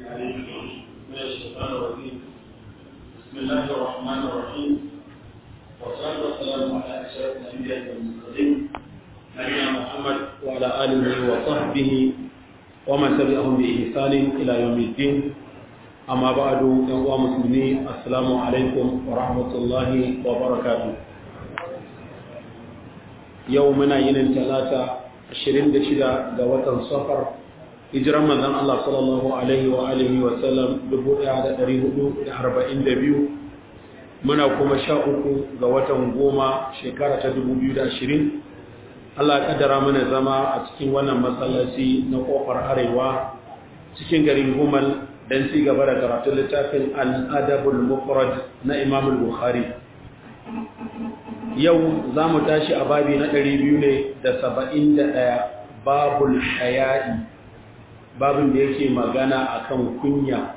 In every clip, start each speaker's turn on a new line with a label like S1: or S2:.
S1: العليم من الشيطان الرجيم بسم الله الرحمن الرحيم والصلاة والسلام على أشرف الأنبياء والمرسلين نبينا محمد وعلى آله وصحبه ومن تبعهم بإحسان إلى يوم الدين أما بعد يا مسلمين السلام عليكم ورحمة الله وبركاته يومنا ينن ثلاثة 26 ga watan safar hijiran manzon Allah sallallahu alaihi wa alihi wa sallam 1442 muna kuma sha uku ga watan goma shekara ta 2020 Allah ya kaddara mana zama a cikin wannan masallaci na kofar arewa cikin garin Gumal dan ci gaba da karatun littafin al-adabul mufrad na Imam al-Bukhari yau za mu tashi a babi na ɗari biyu ne da saba'in da ɗaya babul haya'i babin da yake magana a kan kunya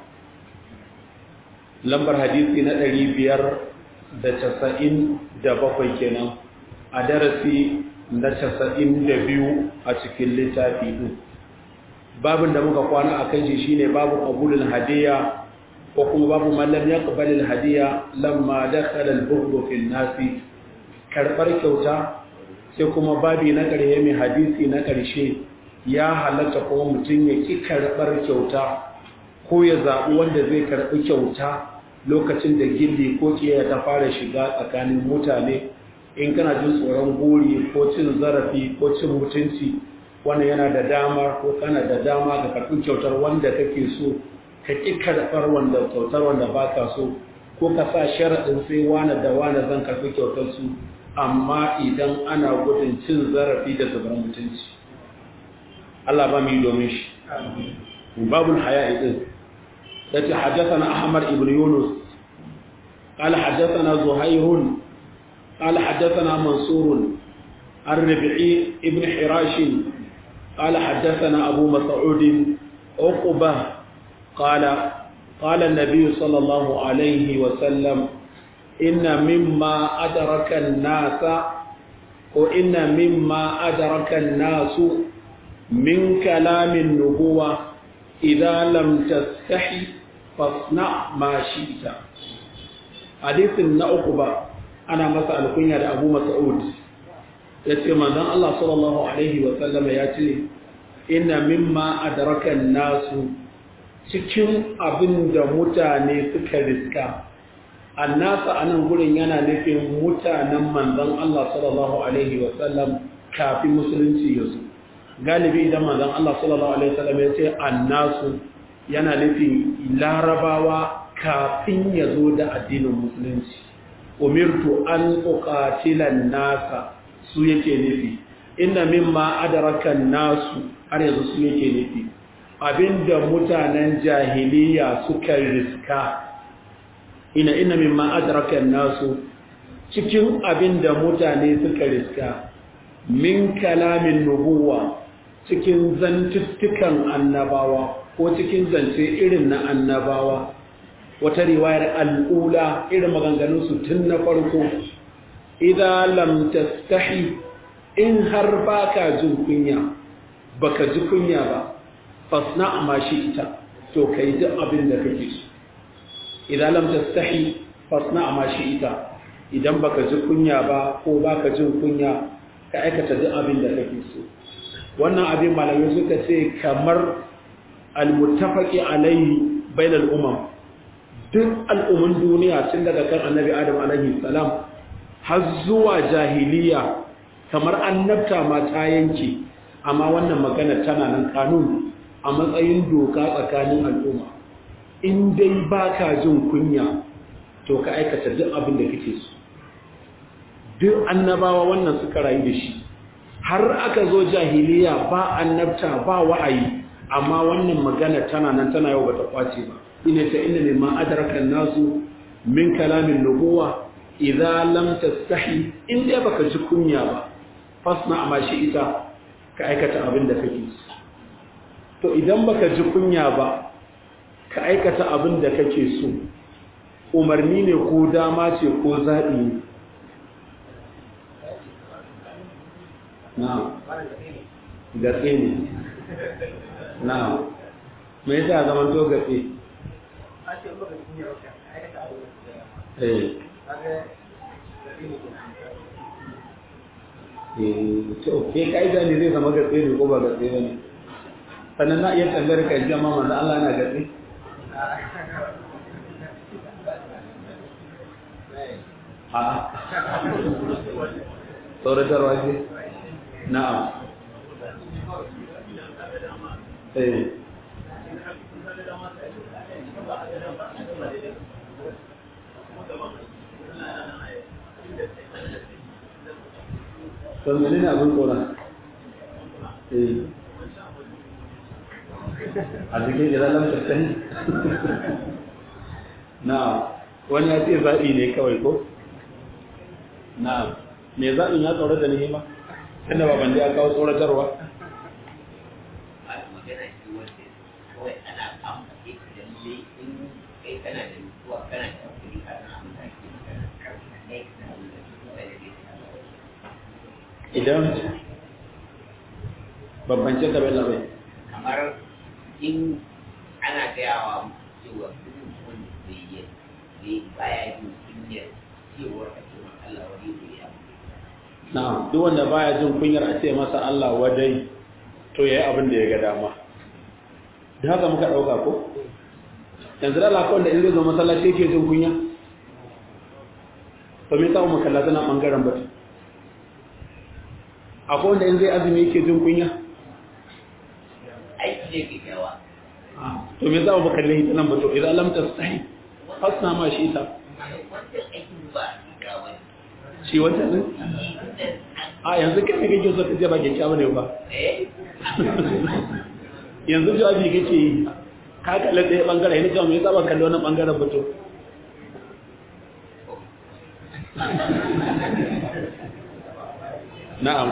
S1: lambar hadisi na ɗari biyar da casa'in da bakwai kenan a darasi na casa'in da biyu a cikin littafi ɗin babin da muka kwana a kan shi shine babu abulul hadiya ko kuma babu mallam ya ƙabalil hadiya lamma dakhala al-bughdu fil nasi karɓar kyauta sai kuma babi na ƙarshe mai hadisi na ƙarshe ya halatta kuma mutum ya ƙi karɓar kyauta ko ya zaɓi wanda zai karɓi kyauta lokacin da gilli ko ƙiya ta fara shiga tsakanin mutane in kana jin tsoron gori ko cin zarafi ko cin mutunci wannan yana da dama ko kana da dama ga karɓi kyautar wanda kake so ka ƙi karɓar wanda kyautar wanda baka so ko ka sa sharaɗin sai wane da wane zan karɓi kyautar su amma idan ana gudun cin zarafi da zubar mutunci Allah ba mu yi domin shi babul haya idin yace haddathana Ahmad ibn Yunus قال حدثنا زهير قال حدثنا منصور الربعي ابن حراش قال حدثنا أبو مسعود عقبة قال قال النبي صلى الله عليه وسلم إن مما أدرك الناس وإن مما أدرك الناس من كلام النبوة إذا لم تستحي فاصنع ما شئت حديث النعقبة أنا مسأل كنيا أبو مسعود yace manzon Allah sallallahu alaihi wa sallam ya ce inna mimma adraka nasu cikin abin da mutane suka riska annasa a nan gurin yana nufin mutanen manzan Allah sallallahu Alaihi wasallam kafin musulunci ya zo galibi idan manzan Allah sallallahu Alaihi wasallam ya ce annasu yana nufin larabawa kafin ya zo da addinin musulunci umirtu an uqatilan nasa su yake nufi inna mimma adraka nasu har yanzu su yake nufi abinda mutanen jahiliya suka riska ina ina mimma adraka nasu cikin abin da mutane suka riska min kalamin nubuwa cikin zantuttukan annabawa ko cikin zance irin na annabawa wata riwayar al'ula irin maganganunsu tun na farko idan lam tastahi in har baka jin kunya baka ji kunya ba fasna ma shi ita to kai duk abin da kake so idan lam tastahi fasna ma ita idan baka ji kunya ba ko baka jin kunya ka aikata duk abin da kake so wannan abin malamai suka ce kamar almuttafaqi alaihi bainal umam duk al'umman duniya tun daga kan annabi adam alaihi salam har zuwa jahiliya kamar annabta ma ta yanke amma wannan magana tana nan kanun a matsayin doka tsakanin al'umma in dai ba ka jin kunya to ka aikata duk abin da kake so duk annabawa wannan suka rayu da shi har aka zo jahiliya ba annabta ba wa'ayi amma wannan magana tana nan tana yau bata kwace ba ina ta inna mimma adraka nasu min kalamin nubuwa idza lam tastahi in dai baka ji kunya ba fasna amma shi ita ka aikata abin da kake so to idan baka ji kunya ba ka aikata abin da kake so umarni ne ko dama ce ko zaɓi ne na gatse ne na me yasa zaman to gatse eh to ke kaida ne zai zama gatse ne ko ba gatse ba ne sannan na iya tambayar ka jama manzo Allah na gatse a tsoratarwa ce na'am eh don mene ne abin tsoron a cikin iralar tattali na wani ya ce zaɓi ne kawai ko na me zaɓin ya tsoron da nihima inda ba bandi ya kawo tsoratarwa idan bambance ka bai labai
S2: kamar in ana gayawa cewa duk wanda bai yi bai baya jin kunyar cewar a cikin Allah wani bai yi
S1: na duk wanda baya jin kunyar a ce masa Allah wadai to yayi abin da ya ga dama da haka muka dauka ko yanzu da Allah kawai da in zai zo masallaci yake jin kunya to me yasa mu kalla tana bangaren batu akwai wanda in zai azumi yake jin kunya
S2: aiki ne ke kyawa
S1: to me za mu kalle ita nan ba to idan lam tastahi fasna ma shi ta
S2: wancan aikin ba ga wani
S1: shi wata din a yanzu kai ne kake so ka je ba ke kyawu ne ba
S2: eh
S1: yanzu jawabi kake yi ka kalle ɗaya bangare ne kawai me yasa ba kalle wannan bangaren ba to na'am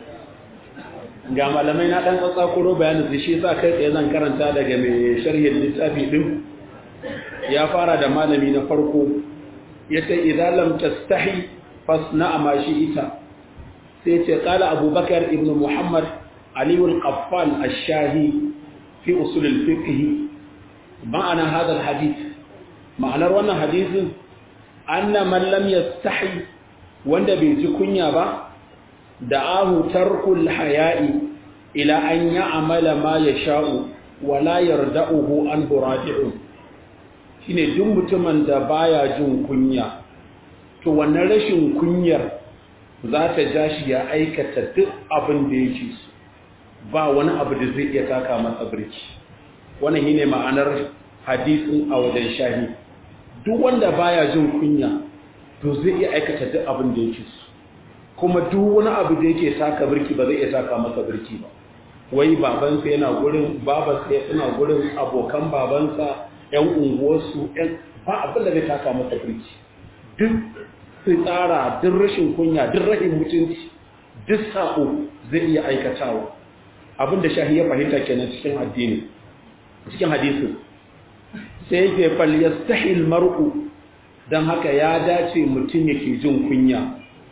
S1: ga malamai na dan tsatsakuro bayanin su shi sa kai tsaye zan karanta daga mai sharhin littafi din ya fara da malami na farko yace idan lam tastahi fasna ma shi ita sai ce qala abubakar ibn muhammad ali al-qaffal ash-shahi fi usul al-fiqh ma'ana hadha al-hadith ma'anar wannan hadisin anna man lam yastahi wanda bai ji kunya ba da'ahu tarkul haya'i ila an ya'mala ma yasha'u wa la yarda'uhu an buraji'un shine duk mutumin da baya jin kunya to wannan rashin kunyar za ta ja shi ya aikata duk abin da yake so ba wani abu da zai iya taka masa birki wannan shine ma'anar hadisin a wajen shahi duk wanda baya jin kunya to zai iya aikata duk abin da yake so kuma duk wani abu da yake taka birki ba zai iya taka masa birki ba wai babansa yana gurin babansa yana gurin abokan babansa yan unguwarsu yan ba abin da zai taka masa birki duk tsara duk rashin kunya duk rashin mutunci duk sako zai iya aikatawa abin da shahi ya fahimta kenan cikin addini cikin hadisin sai yake fal yastahil mar'u dan haka ya dace mutum yake jin kunya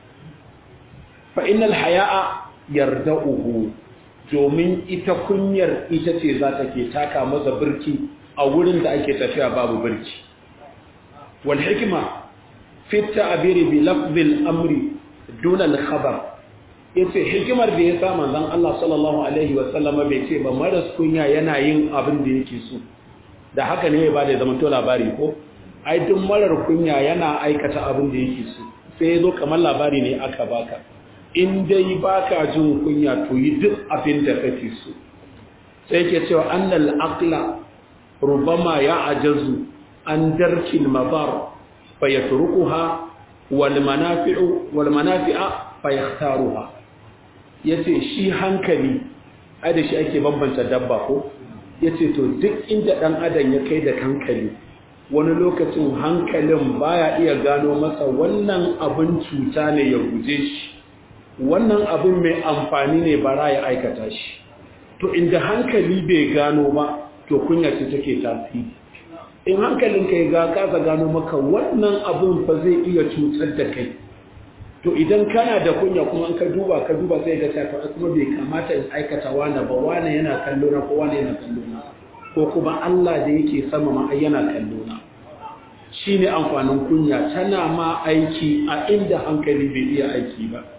S1: fa innal haya'a yarda'uhu domin ita kunyar ita ce za ta ke taka masa birki a wurin da ake tafiya babu birki wal hikma fi ta'biri bi lafzil amri duna al khabar yace hikimar da ya sa manzon Allah sallallahu alaihi wa sallama bai ce ba maras kunya yana yin abin da yake so da haka ne ba da zaman to labari ko ai duk marar kunya yana aikata abin da yake so sai ya zo kamar labari ne aka baka in dai baka jin kunya to yi duk abin da kake so sai ke cewa annal aqla rubama ya ajazu an darkil madar fa yatrukuha wal manafi'u wal manafi'a fa yakhtaruha yace shi hankali ai da shi ake bambanta dabba ko yace to duk inda dan adam ya kai da hankali wani lokacin hankalin baya iya gano masa wannan abin cuta ne ya guje shi wannan abin mai amfani ne bara ya aikata shi to inda hankali bai gano ba to kunya ce take tasiri in hankalin kai ga kasa gano maka wannan abin fa zai iya cutar da kai to idan kana da kunya kuma an ka duba ka duba sai ga ta kuma bai kamata in aikata wani ba wani yana kallo na ko wani yana kallo na ko ko kuma Allah da yake sama ma yana kallona shine amfanin kunya tana ma aiki a inda hankali bai iya aiki ba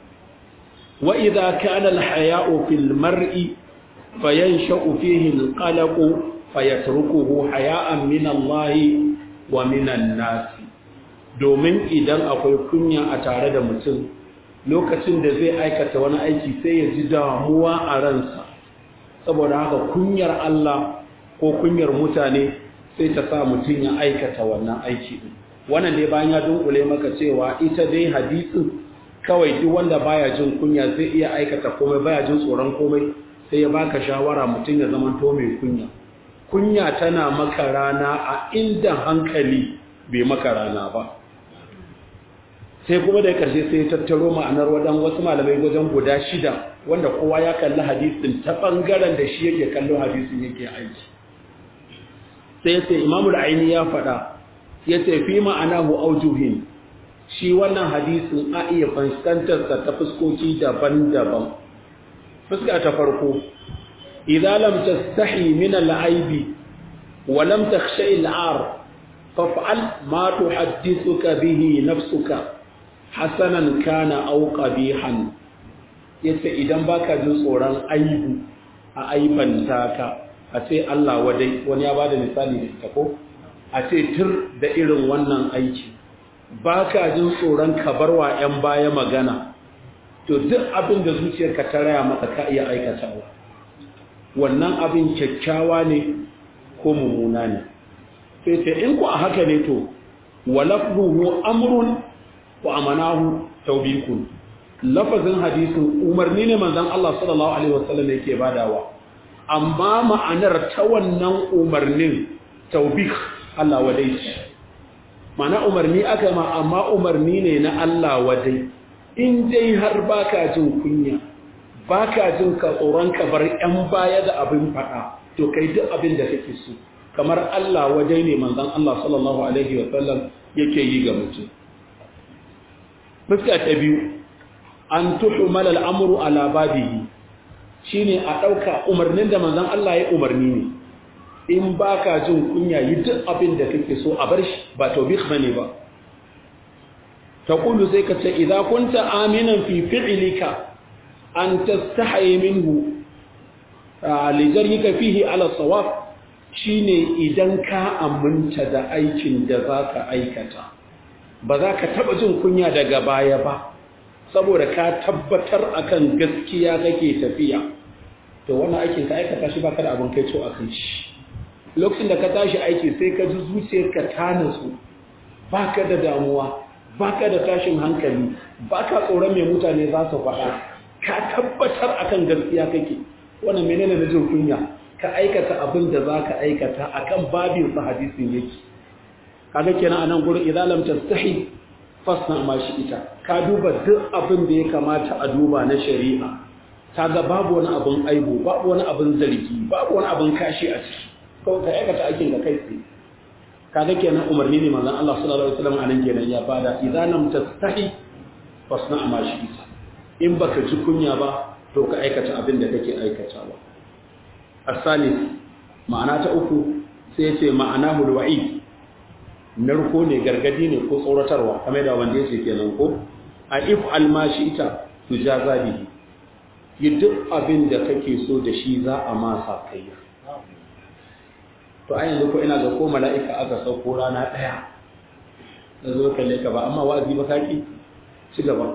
S1: wa idza kana al-haya'u fil mar'i fayansha'u fihi al-qalaq fayatrukuhu haya'an min Allah wa min an-nas domin idan akwai kunya a tare da mutum lokacin da zai aikata wani aiki sai ya ji damuwa a ransa saboda haka kunyar Allah ko kunyar mutane sai ta sa mutum ya aikata wannan aiki din wannan dai bayan ya dunkule maka cewa ita dai hadisin kawai duk wanda baya jin kunya zai iya aikata komai baya jin tsoron komai sai ya baka shawara mutum ya zama to mai kunya kunya tana maka rana a inda hankali bai maka rana ba sai kuma da karshe sai ya tattaro ma'anar wadan wasu malamai wajen guda shida wanda kowa ya kalli hadisin ta bangaren da shi yake kallo hadisin yake aiki sai sai imamul aini ya faɗa ya ce fi ma'anahu aujuhin shi wannan hadisin a iya fuskantarsa ta fuskoki daban-daban fuska ta farko idza lam tastahi min al-aibi wa lam takhsha al-ar faf'al ma tuhaddithuka bihi nafsuka hasanan kana aw qabihan yace idan baka jin tsoron aibu a aibanta ka a ce Allah wadai wani ya bada misali da ita ko a ce tur da irin wannan aiki ba ka jin tsoron ka bar wa 'yan baya magana to duk abin da zuciyarka ta raya maka ka iya aikatawa wannan abin kyakkyawa ne ko mummuna ne sai ce in ku a haka ne to walafruhu amrun wa amanahu taubikun lafazin hadisin umarni ne manzon Allah sallallahu alaihi wasallam yake badawa amma ma'anar ta wannan umarnin taubik Allah wadai mana umarni aka ma amma umarni ne na Allah wadai in dai har baka jin kunya baka jin ka tsoron ka bar yan baya da abin fada to kai duk abin da kake so kamar Allah wadai ne manzon Allah sallallahu alaihi wa sallam yake yi ga mutum fuska ta biyu an tuhmal al-amru ala babihi shine a dauka umarnin da manzon Allah ya umarni ne in ba ka jin kunya yi duk abin da kake so a bar shi ba taubik bane ba ta kulu sai ka ce idan kunta aminan fi fi'lika an tastahi minhu lijarika fihi ala sawab shine idan ka aminta da aikin da zaka aikata ba za ka taba jin kunya daga baya ba saboda ka tabbatar akan gaskiya kake tafiya to wannan aikin ka aikata shi baka da abin kai to akan shi lokacin da ka tashi aiki sai ka ji zuciyarka ta nasu baka da damuwa baka da tashin hankali baka tsoron mai mutane za su faɗa ka tabbatar akan gaskiya kake wannan menene na jin kunya ka aikata abin da za ka aikata akan babin sa hadisin yake kaga kenan anan gurin idan lam tastahi fasna ma shi ita ka duba duk abin da ya kamata a duba na shari'a kaga babu wani abin aibu babu wani abin zargi babu wani abin kashi a ciki kawai ka aikata aikin da kai tsaye kaga kenan umarni ne manzon Allah sallallahu alaihi wasallam anan kenan ya bada idan lam tastahi fasna ma shi ita in baka ji kunya ba to ka aikata abin da kake aikatawa asalis ma'ana ta uku sai ce ma'ana hulwa'i narko ne gargadi ne ko tsoratarwa kamar da wanda yake kenan ko a if almashi ita tujaza bihi yi duk abin da kake so da shi za a masa kai to a yanzu ko ina ga ko mala'ika aka sauko rana ɗaya da zo kalle ka ba amma wa'azi ba kaki ci gaba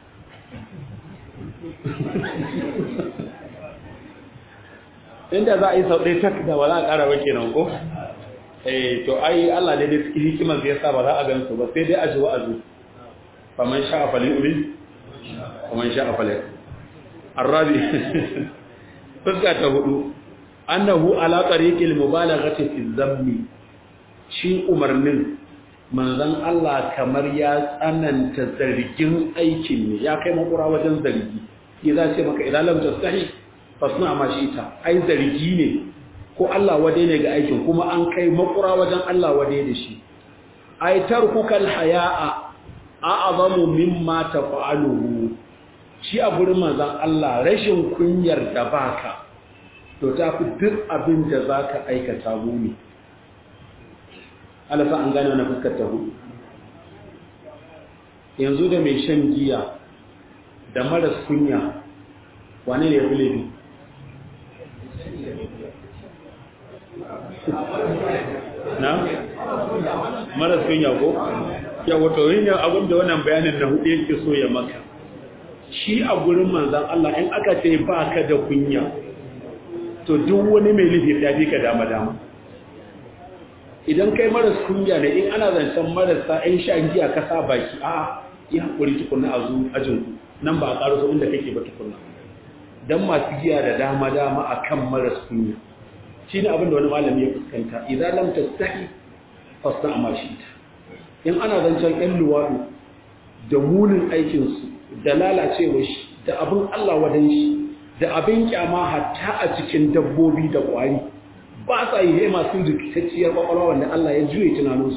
S1: inda za a yi sau ɗaya tak da ba za a ƙara ba kenan ko eh to ai Allah ne da hikimar da yasa ba za a gan su ba sai dai a ji wa'azi faman sha'a falyu'min faman sha'a falyakfur arabi fuska ta hudu annahu ala tariqil mubalaghati fi dhammi shi umarnin manzon Allah kamar ya tsananta zargin aikin ne ya kai makura wajen zargi shi za ce maka idan lam tastahi fasna ma shi ta ai zargi ne ko Allah wade ne ga aikin kuma an kai makura wajen Allah wade da shi ai tarkukal haya'a a'zamu mimma tafa'aluhu shi a gurin manzon Allah rashin kunyar da baka to ta fi duk abin da za ka aikata muni alasa an gane wani fuskar ta hudu yanzu da mai shan giya da maras kunya wane ne ya fi laifi na? maras kunya ko? ya wato yin abin da wannan bayanin na hudu yake so ya maka shi a gurin manzan Allah in aka ce ba ka da kunya to duk wani mai laifi ya fi ka dama dama idan kai maras kunya ne in ana zancen marasa ‘yan shan giya ka sa baki a yi haƙuri tukunna a zu ajinku nan ba a ƙaro su inda kake ba tukunna don masu giya da dama-dama a kan maras kunya shi ne abinda wani malami ya fuskanta idan lam ta sahi fasta a mashi ita in ana zancen ‘yan luwaɗu da munin aikinsu da lalacewa shi da abin allah wadan shi da abin kyama hatta a cikin dabbobi da ƙwari ba sa yi hema sun rikitacciyar kwakwalwa wanda Allah ya juye tunaninsu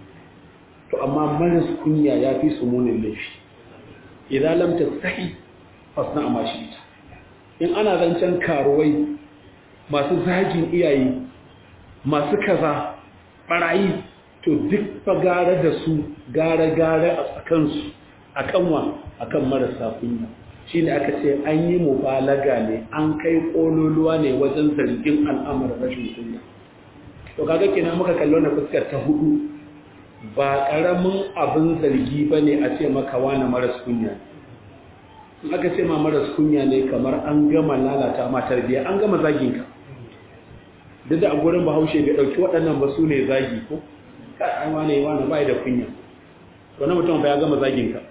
S1: to amma maras kunya ya fi su munin laifi idan lam tastahi fasna amma shi ita in ana zancen karuwai masu zagin iyaye masu kaza barayi to duk fa gara da su gara gara a tsakansu akan wa akan marasa kunya shi ne aka ce an yi mubalaga ne an kai ƙololuwa ne wajen zargin al'amuran rashin kunya to kaga kenan muka kallo na fuskar ta hudu ba ƙaramin abin zargi ba ne a ce maka wani maras kunya in aka ce ma maras kunya ne kamar an gama lalata ma tarbiyya an gama zaginka duk da a gurin bahaushe bai ɗauki waɗannan ba su ne zagi ko kai wani wani bai da kunya wani mutum ba ya gama zaginka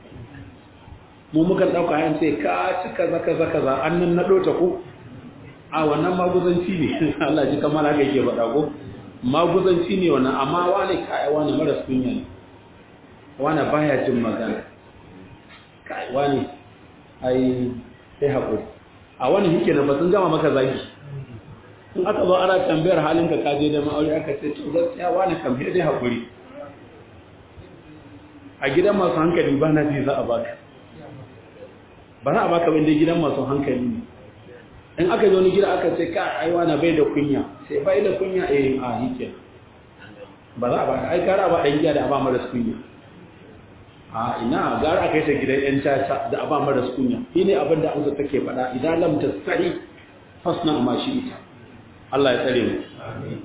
S1: mu mukan ɗauka yan sai ka ci kaza kaza kaza an nan naɗo ta ko a wannan maguzanci ne Allah ji kamar haka yake faɗa ko maguzanci ne wannan amma wani kai wani maras kunya ne wani baya jin magana kai wani ai sai haƙuri a wani hike na ba sun gama maka zagi in aka zo ana tambayar halin ka kaje da ma'aure aka ce to gaskiya wani kam sai dai haƙuri a gidan masu hankali ba na ji za a baka ba za a baka wanda gidan masu hankali ne in aka zo ni gida aka ce ka aiwa na bai da kunya sai bai da kunya eh a yake ba za a baka ai gara ba dan giya da ba maras kunya a ina gara aka yi ta gidan yan caca da ba maras kunya shine abin da Hausa take faɗa idan lam tasahi fasna ma shi ita Allah ya tsare mu amin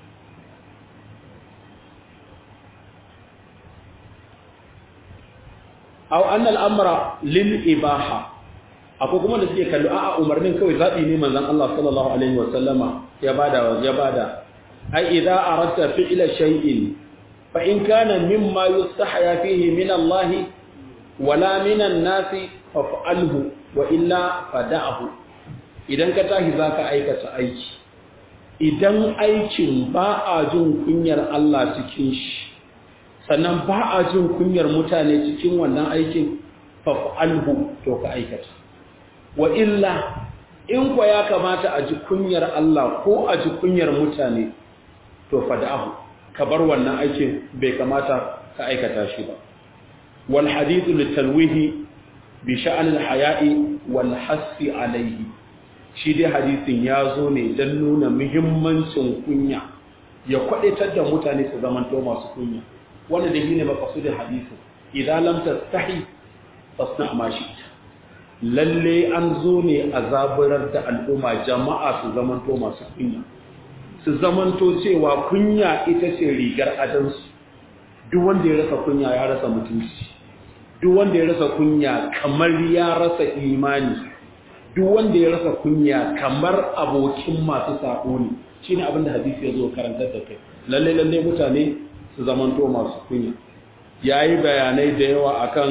S1: aw anna al-amra lil ibaha akwai kuma da suke kallo a'a umarnin kawai zabi ne manzon Allah sallallahu alaihi wa sallama ya bada ya bada ai idza aradta fi'la shay'in fa in kana mimma yustahya fihi min Allah wala min an-nas fa'alhu wa illa fada'hu idan ka tashi zaka aikata aiki idan aikin ba a jin kunyar Allah cikin shi sannan ba a jin kunyar mutane cikin wannan aikin fa'alhu to ka aikata wa illa in kwa ya kamata a ji kunyar Allah ko a ji kunyar mutane to fada'ahu ka bar wannan aikin bai kamata ka aikata shi ba wal hadithu litalwihi bi sha'anil haya'i wal hasfi alayhi shi dai hadisin ya zo ne don nuna muhimmancin kunya ya kwadaitar da mutane su zamanto masu kunya wanda da shi ne makasudin hadisin idan lam tastahi fasna ma shi lalle an zo ne a zaburar da al'umma jama'a su zamanto masu kunya su zamanto cewa kunya ita ce rigar adansu duk wanda ya rasa kunya ya rasa mutunci duk wanda ya rasa kunya kamar ya rasa imani duk wanda ya rasa kunya kamar abokin masu sako ne shine abinda hadisi ya zo karantar da kai lalle lalle mutane su zamanto masu kunya yayi bayanai da yawa akan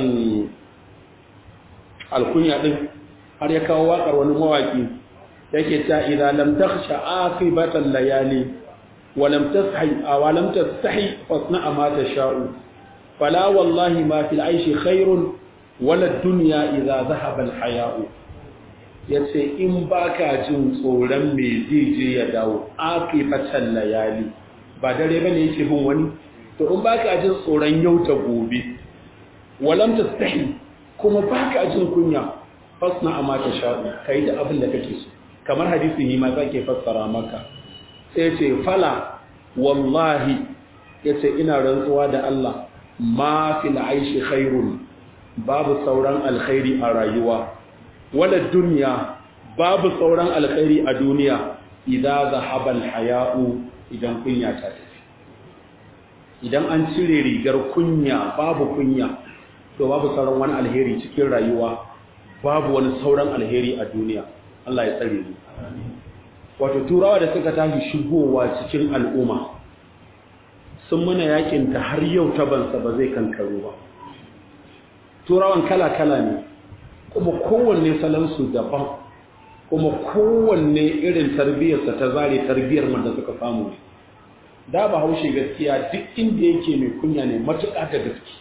S1: alkunya din har ya kawo wakar wani mawaki yake ta idza lam takhsha aqibatan layali wa lam tasahi wa lam tastahi fasna ma tasha'u fala wallahi ma fil aishi khairun wala ad-dunya idza dhahaba al-haya'u yace in baka jin tsoron me zai je ya dawo aqibatan layali ba dare bane yake bin wani to in baka jin tsoron yau ta gobe walam tastahi kuma baka jin kunya fasna amma ta sha'u kai da abin da kake so kamar hadisin yi ma zake fassara maka sai ce fala wallahi yace ina rantsuwa da Allah ma fil aishi khairun babu sauran alkhairi a rayuwa wala dunya babu sauran alkhairi a duniya idan zahaba alhaya'u idan kunya ta tafi idan an cire rigar kunya babu kunya to babu sauran wani alheri cikin rayuwa babu wani sauran alheri a duniya Allah ya tsare mu wato turawa da suka tashi shigowa cikin al'umma sun muna yakin ta har yau tabansa ba zai kankaro ba turawan kala-kala ne kuma kowanne salansu daban kuma kowanne irin tarbiyyarsa ta zare tarbiyyar da suka samu ne da ba haushe gaskiya duk inda yake mai kunya ne matuƙa da gaske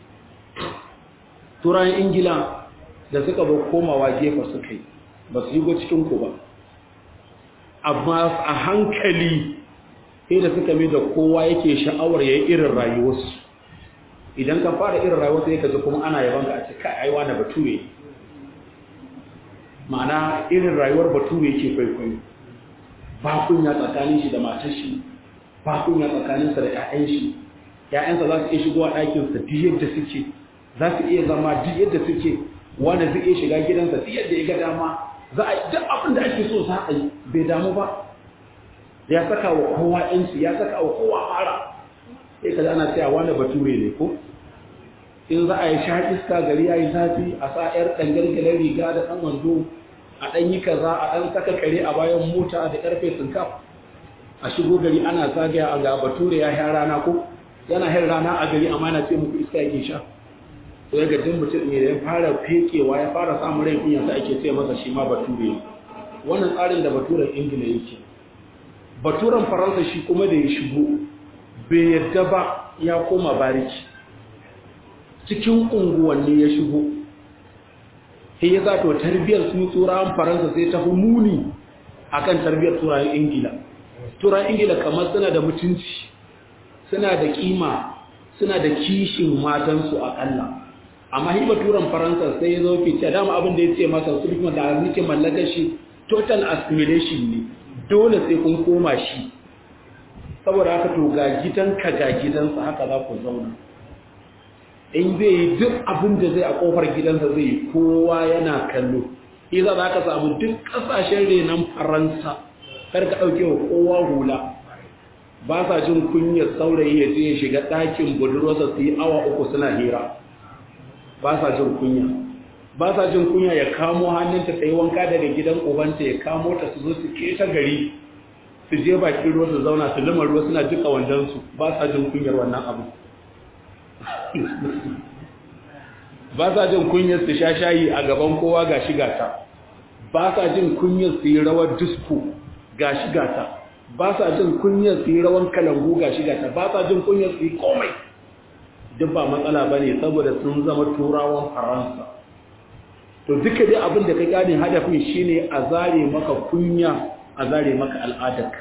S1: turawan ingila da suka ba komawa gefa suka yi ba su yi go cikinku ba amma a hankali sai da suka mai da kowa yake sha'awar ya yi irin rayuwarsu idan ka fara irin rayuwarsu ya kaji kuma ana yaban ka a ce kai aiwa na bature ma'ana irin rayuwar bature yake kwaikwayo ba kunya tsakanin shi da matar shi ba kunya tsakaninsa da 'ya'yan shi 'ya'yansa za su iya shigowa ɗakinsa duk yadda suke za su iya zama duk yadda suke wanda zai iya shiga gidansa duk yadda ya ga dama za a duk abin da ake so za a yi bai damu ba ya saka wa kowa yanci ya saka wa kowa fara sai kaji ana cewa wani bature ne ko in za a yi sha iska gari ya yi zafi a sa yar dangalgalar riga da ɗan wando a ɗan yi kaza a ɗan saka kare a bayan mota da ƙarfe sinkaf a shigo gari ana zagaya a ga bature ya yi rana ko yana hin rana a gari amma na ce muku iska yake sha to ya gajin mutum ne da ya fara fekewa ya fara samun rai kunya sai ake ce masa shi ma bature wannan tsarin da baturen ingila yake baturen faransa shi kuma da ya shigo bai yadda ba ya koma bariki cikin unguwanni ya shigo sai ya zato tarbiyyar su turawan faransa sai ta fi muni akan tarbiyyar turawan ingila turawan ingila kamar suna da mutunci suna da kima suna da kishin matansu akalla amma hiba turan faransa sai ya zo ke ce dama abin da ya ce masa su kuma da nake mallakar shi total assimilation ne dole sai kun koma shi saboda haka to ga gidanka ga gidansa haka za ku zauna in zai yi duk abin da zai a kofar gidansa zai yi kowa yana kallo iza za ka samu duk ƙasashen renon faransa kar ka ɗauke wa kowa hula ba sa jin kunyar saurayi ya je ya shiga ɗakin budurwarsa su yi awa uku suna hira ba sa jin kunya ba sa jin kunya ya kamo hannunta ta yi wanka daga gidan ubanta ya kamo ta su zo su keta gari su je bakin ruwa su zauna su lima ruwa suna duka wandonsu ba sa jin kunyar wannan abu ba sa jin kunyar su sha shayi a gaban kowa ga shiga ta ba sa jin kunyar su yi rawar disko ga shiga ta ba sa jin kunyar su yi rawan kalangu ga shiga ta ba sa jin kunyar su yi komai duk ba matsala ba ne saboda sun zama turawan faransa to duka dai abin da ka gane hadafin shine a zare maka kunya a zare maka al'adarka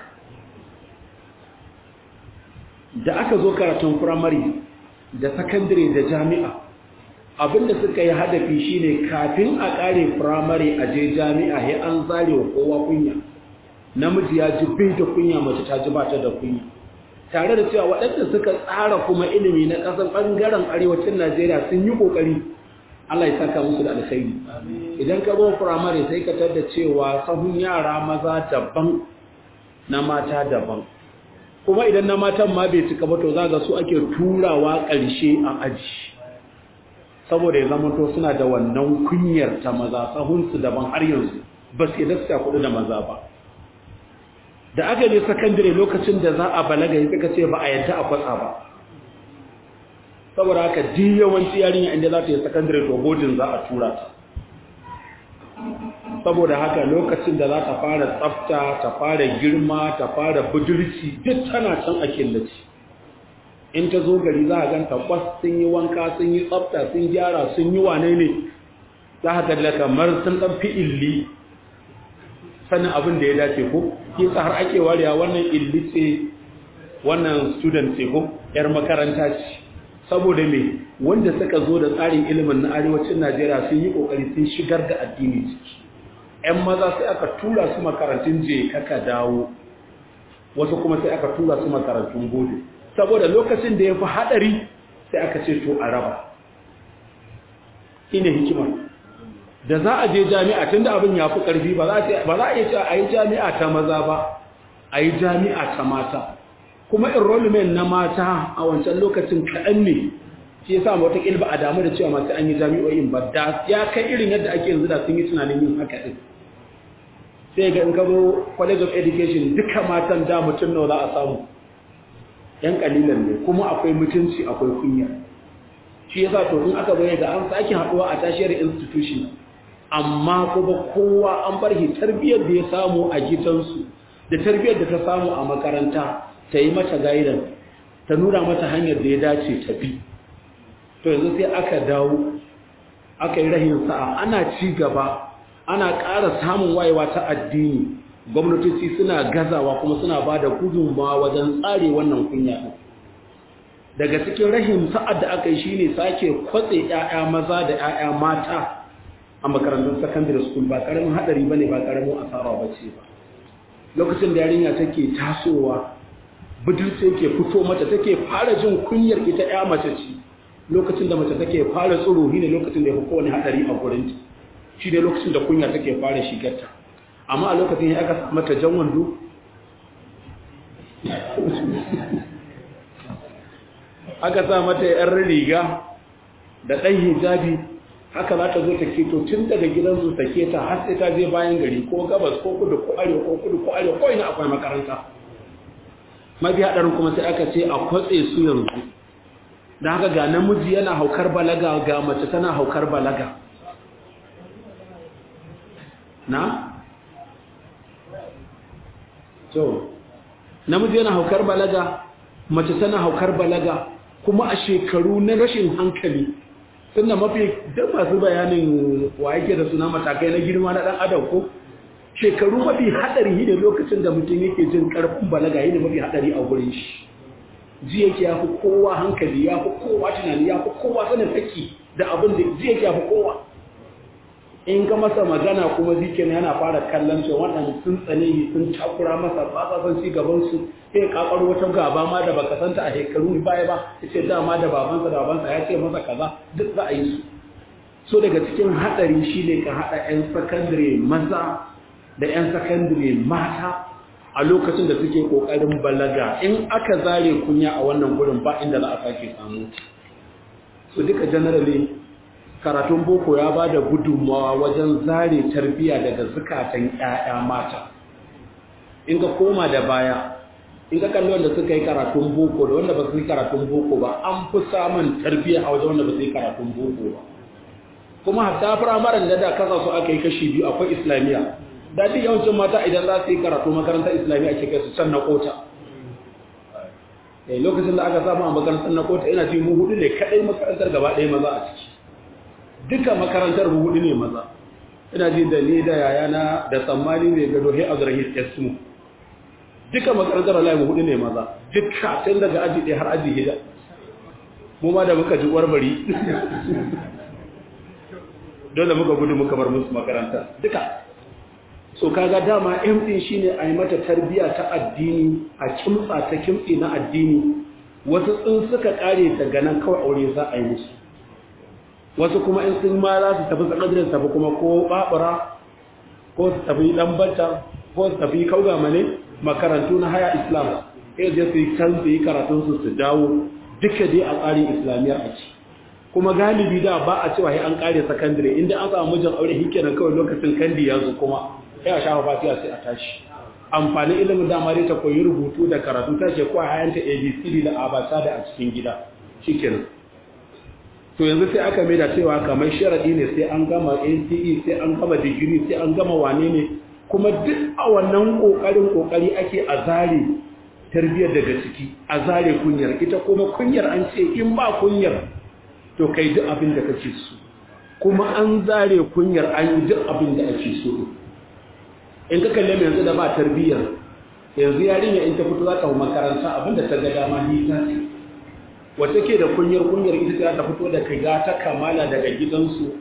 S1: da aka zo karatun firamare da sakandare da jami'a abinda suka yi hadafi shine kafin a kare firamare a je jami'a ya an zare wa kowa kunya namiji ya ji bai da kunya mace ta ji ba ta da kunya tare da cewa waɗanda suka tsara kuma ilimi na ƙasar ɓangaren arewacin najeriya sun yi ƙoƙari allah ya saka musu da alkhairi idan ka zo firamare sai ka tar da cewa sahun yara maza daban na mata daban kuma idan na matan ma bai cika ba to za ga su ake turawa ƙarshe a aji saboda ya zama to suna da wannan kunyar ta maza sahunsu daban har yanzu ba su yadda suka kudu da maza ba da aka je sakandare lokacin da za a balaga ya suka ce ba a yadda a kwatsa ba saboda haka di yawanci yarinya inda za ta yi sakandare to bodin za a tura ta saboda haka lokacin da za ta fara tsafta ta fara girma ta fara budurci duk tana can a killace in ta zo gari za a ganta kwas sun yi wanka sun yi tsafta sun gyara sun yi wane ne za a galla kamar sun ɗan fi illi sanin abin da ya dace ko ke har ake warewa wannan illi ce wannan student ce ko yar makaranta ce saboda me wanda suka zo da tsarin ilimin na arewacin najeriya sun yi kokari sun shigar da addini ciki 'yan maza sai aka tura su makarantun je kaka dawo wasu kuma sai aka tura su makarantun gode saboda lokacin da ya fi haɗari sai aka ce to a raba ina hikimar da za a je jami'a tun da abin ya fi ƙarfi ba za a iya cewa a yi jami'a ta maza ba a yi jami'a ta mata kuma enrollment na mata a wancan lokacin kaɗan ne shi yasa wata ba a damu da cewa masu an yi jami'o'in ba da ya kai irin yadda ake yanzu da sun yi tunanin yin haka ɗin sai ga in ka zo college of education duka matan da mutum nawa za a samu yan kalilan ne kuma akwai mutunci akwai kunya shi yasa to in aka bayyana ga an sake haɗuwa a tashiyar institution amma kuma kowa an bar shi tarbiyyar da ya samu a gidansu da tarbiyyar da ta samu a makaranta ta yi mata gaidan ta nuna mata hanyar da ya dace ta bi to yanzu sai aka dawo aka yi rahin sa'a ana ci gaba ana ƙara samun wayewa ta addini gwamnatoci suna gazawa kuma suna ba da gudunmawa wajen tsare wannan kunya daga cikin rahin sa'ad da aka yi shine sake kwatse 'ya'ya maza da 'ya'ya mata a makarantun secondary school ba karamin hadari bane ba karamin asara bace ba lokacin da yarinya take tasowa budurce yake fito mata take fara jin kunyar ita ya mace ce lokacin da mace take fara tsoro ne lokacin da ya fi kowane hadari a gurin ta shi ne lokacin da kunya take fara shigarta amma a lokacin ya aka mata jan wando aka sa mata yar riga da ɗan hijabi haka za ta zo ta keto tun daga gidansu ta keta har sai ta je bayan gari ko gabas ko kudu ko arewa ko kudu ko arewa ko ina akwai makaranta mafi haɗarin kuma sai aka ce a kwatse su yanzu da haka ga namiji yana haukar balaga ga mace tana haukar balaga na? so namiji yana haukar balaga mace tana haukar balaga kuma a shekaru na rashin hankali tunda mafi da masu bayanin wa yake da suna matakai na girma na dan adam ko shekaru mafi hadari ne lokacin da mutum yake jin karfin balaga ne mafi hadari a gurin shi ji yake ya fi kowa hankali ya fi kowa tunani ya fi kowa sanin haƙƙi da abin da ji yake ya fi kowa in ka masa magana kuma zikin yana fara kallon shi wannan sun tsane shi sun takura masa ba sa san ci gaban su sai kakar wata gaba ma da baka santa a shekaru baya ba yace dama da babansa da babansa ya ce masa kaza duk za a yi su so daga cikin hadari shine ka hada yan sakandare maza da yan sakandare mata a lokacin da suke kokarin balaga in aka zare kunya a wannan gurin ba inda za a sake samu so duka generally karatun boko ya ba da gudunmawa wajen zare tarbiya daga zukatan ƴaƴa mata in ka koma da baya in ka kalli wanda suka yi karatun boko da wanda ba su yi karatun boko ba an fi samun tarbiya a wajen wanda ba su yi karatun boko ba kuma hatta firamaren da da kasa su aka yi kashi biyu akwai islamiyya da duk yawancin mata idan za su yi karatu makarantar islamiyya ake kai su can na kota lokacin da aka samu a makarantar na kota ina ji mu hudu ne kadai makarantar gaba ɗaya maza a ciki duka makarantar mu hudu ne maza ina ji da ni da yayana da tsammani ne ga dohe azrahis esmu duka makarantar wallahi mu hudu ne maza duka tun daga aji ɗaya har aji hida mu ma da muka ji bari dole muka gudu muka bar musu makaranta duka so kaga dama M din shine a yi mata tarbiya ta addini a kimtsa ta kimtsi na addini wasu in suka kare ta ganan kawai aure za a yi musu wasu kuma in sun ma za su tafi sakadirin tafi kuma ko babura ko su tafi lambata ko su tafi kaugama ne makarantu na haya islam sai je su yi kan su yi karatun su su dawo duka dai a tsarin islamiyyar a ci kuma galibi da ba a cewa an kare sakandare inda an samu mijin aure hikenan kawai lokacin kandi ya zo kuma sai a shafa fatiha sai a tashi amfanin ilimin dama dai ta koyi rubutu da karatu ta ce kuwa hayanta abcd da abata da a cikin gida shikenan to yanzu sai aka mai da cewa kamar sharadi ne sai an gama nce sai an gama digiri sai an gama wane ne kuma duk a wannan kokarin kokari ake a zare tarbiyyar daga ciki a zare kunyar ita kuma kunyar an ce in ba kunyar to kai duk abin da kake so kuma an zare kunyar an yi duk abin da ake so in ka kalle mai yanzu da ba tarbiyyar yanzu yarinya in ta fito za ta makaranta abinda ta ga dama ni ta ce wata ke da kunyar kunyar ita ta ta fito da kaga ta kamala daga gidansu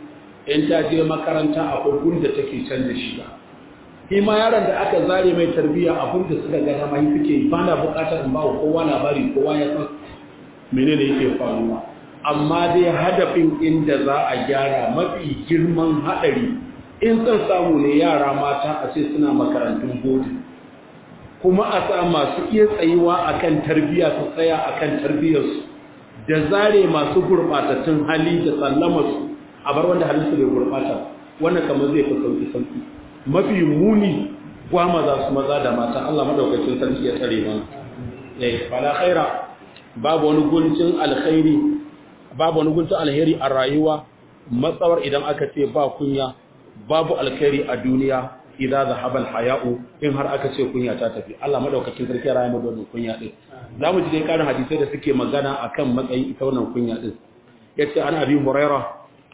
S1: in ta je makaranta akwai gun da take canza shiga shi ma yaron da aka zare mai tarbiyya abin da suka ga dama suke ba na bukatar in ba kowa labari kowa ya san menene yake faruwa amma dai hadafin inda za a gyara mafi girman haɗari in son samu ne yara mata a ce suna makarantun bodi kuma a sa masu iya tsayuwa akan tarbiyya su tsaya akan tarbiyyarsu da zare masu gurɓatattun hali da sallamarsu a bar wanda halinsu bai gurɓata wannan kamar zai fi sauƙi sauƙi mafi muni gwama za su maza da mata Allah madaukakin sarki ya tsare mana eh fala khaira babu wani guncin alkhairi babu wani guncin alheri a rayuwa matsawar idan aka ce ba kunya babu alkhairi a duniya idza zahaba alhaya'u in har aka ce kunya ta tafi Allah madaukakin sarki ya rayu da kunya din zamu ji dai karin hadisai da suke magana akan matsayin ita wannan kunya din yace ana abi huraira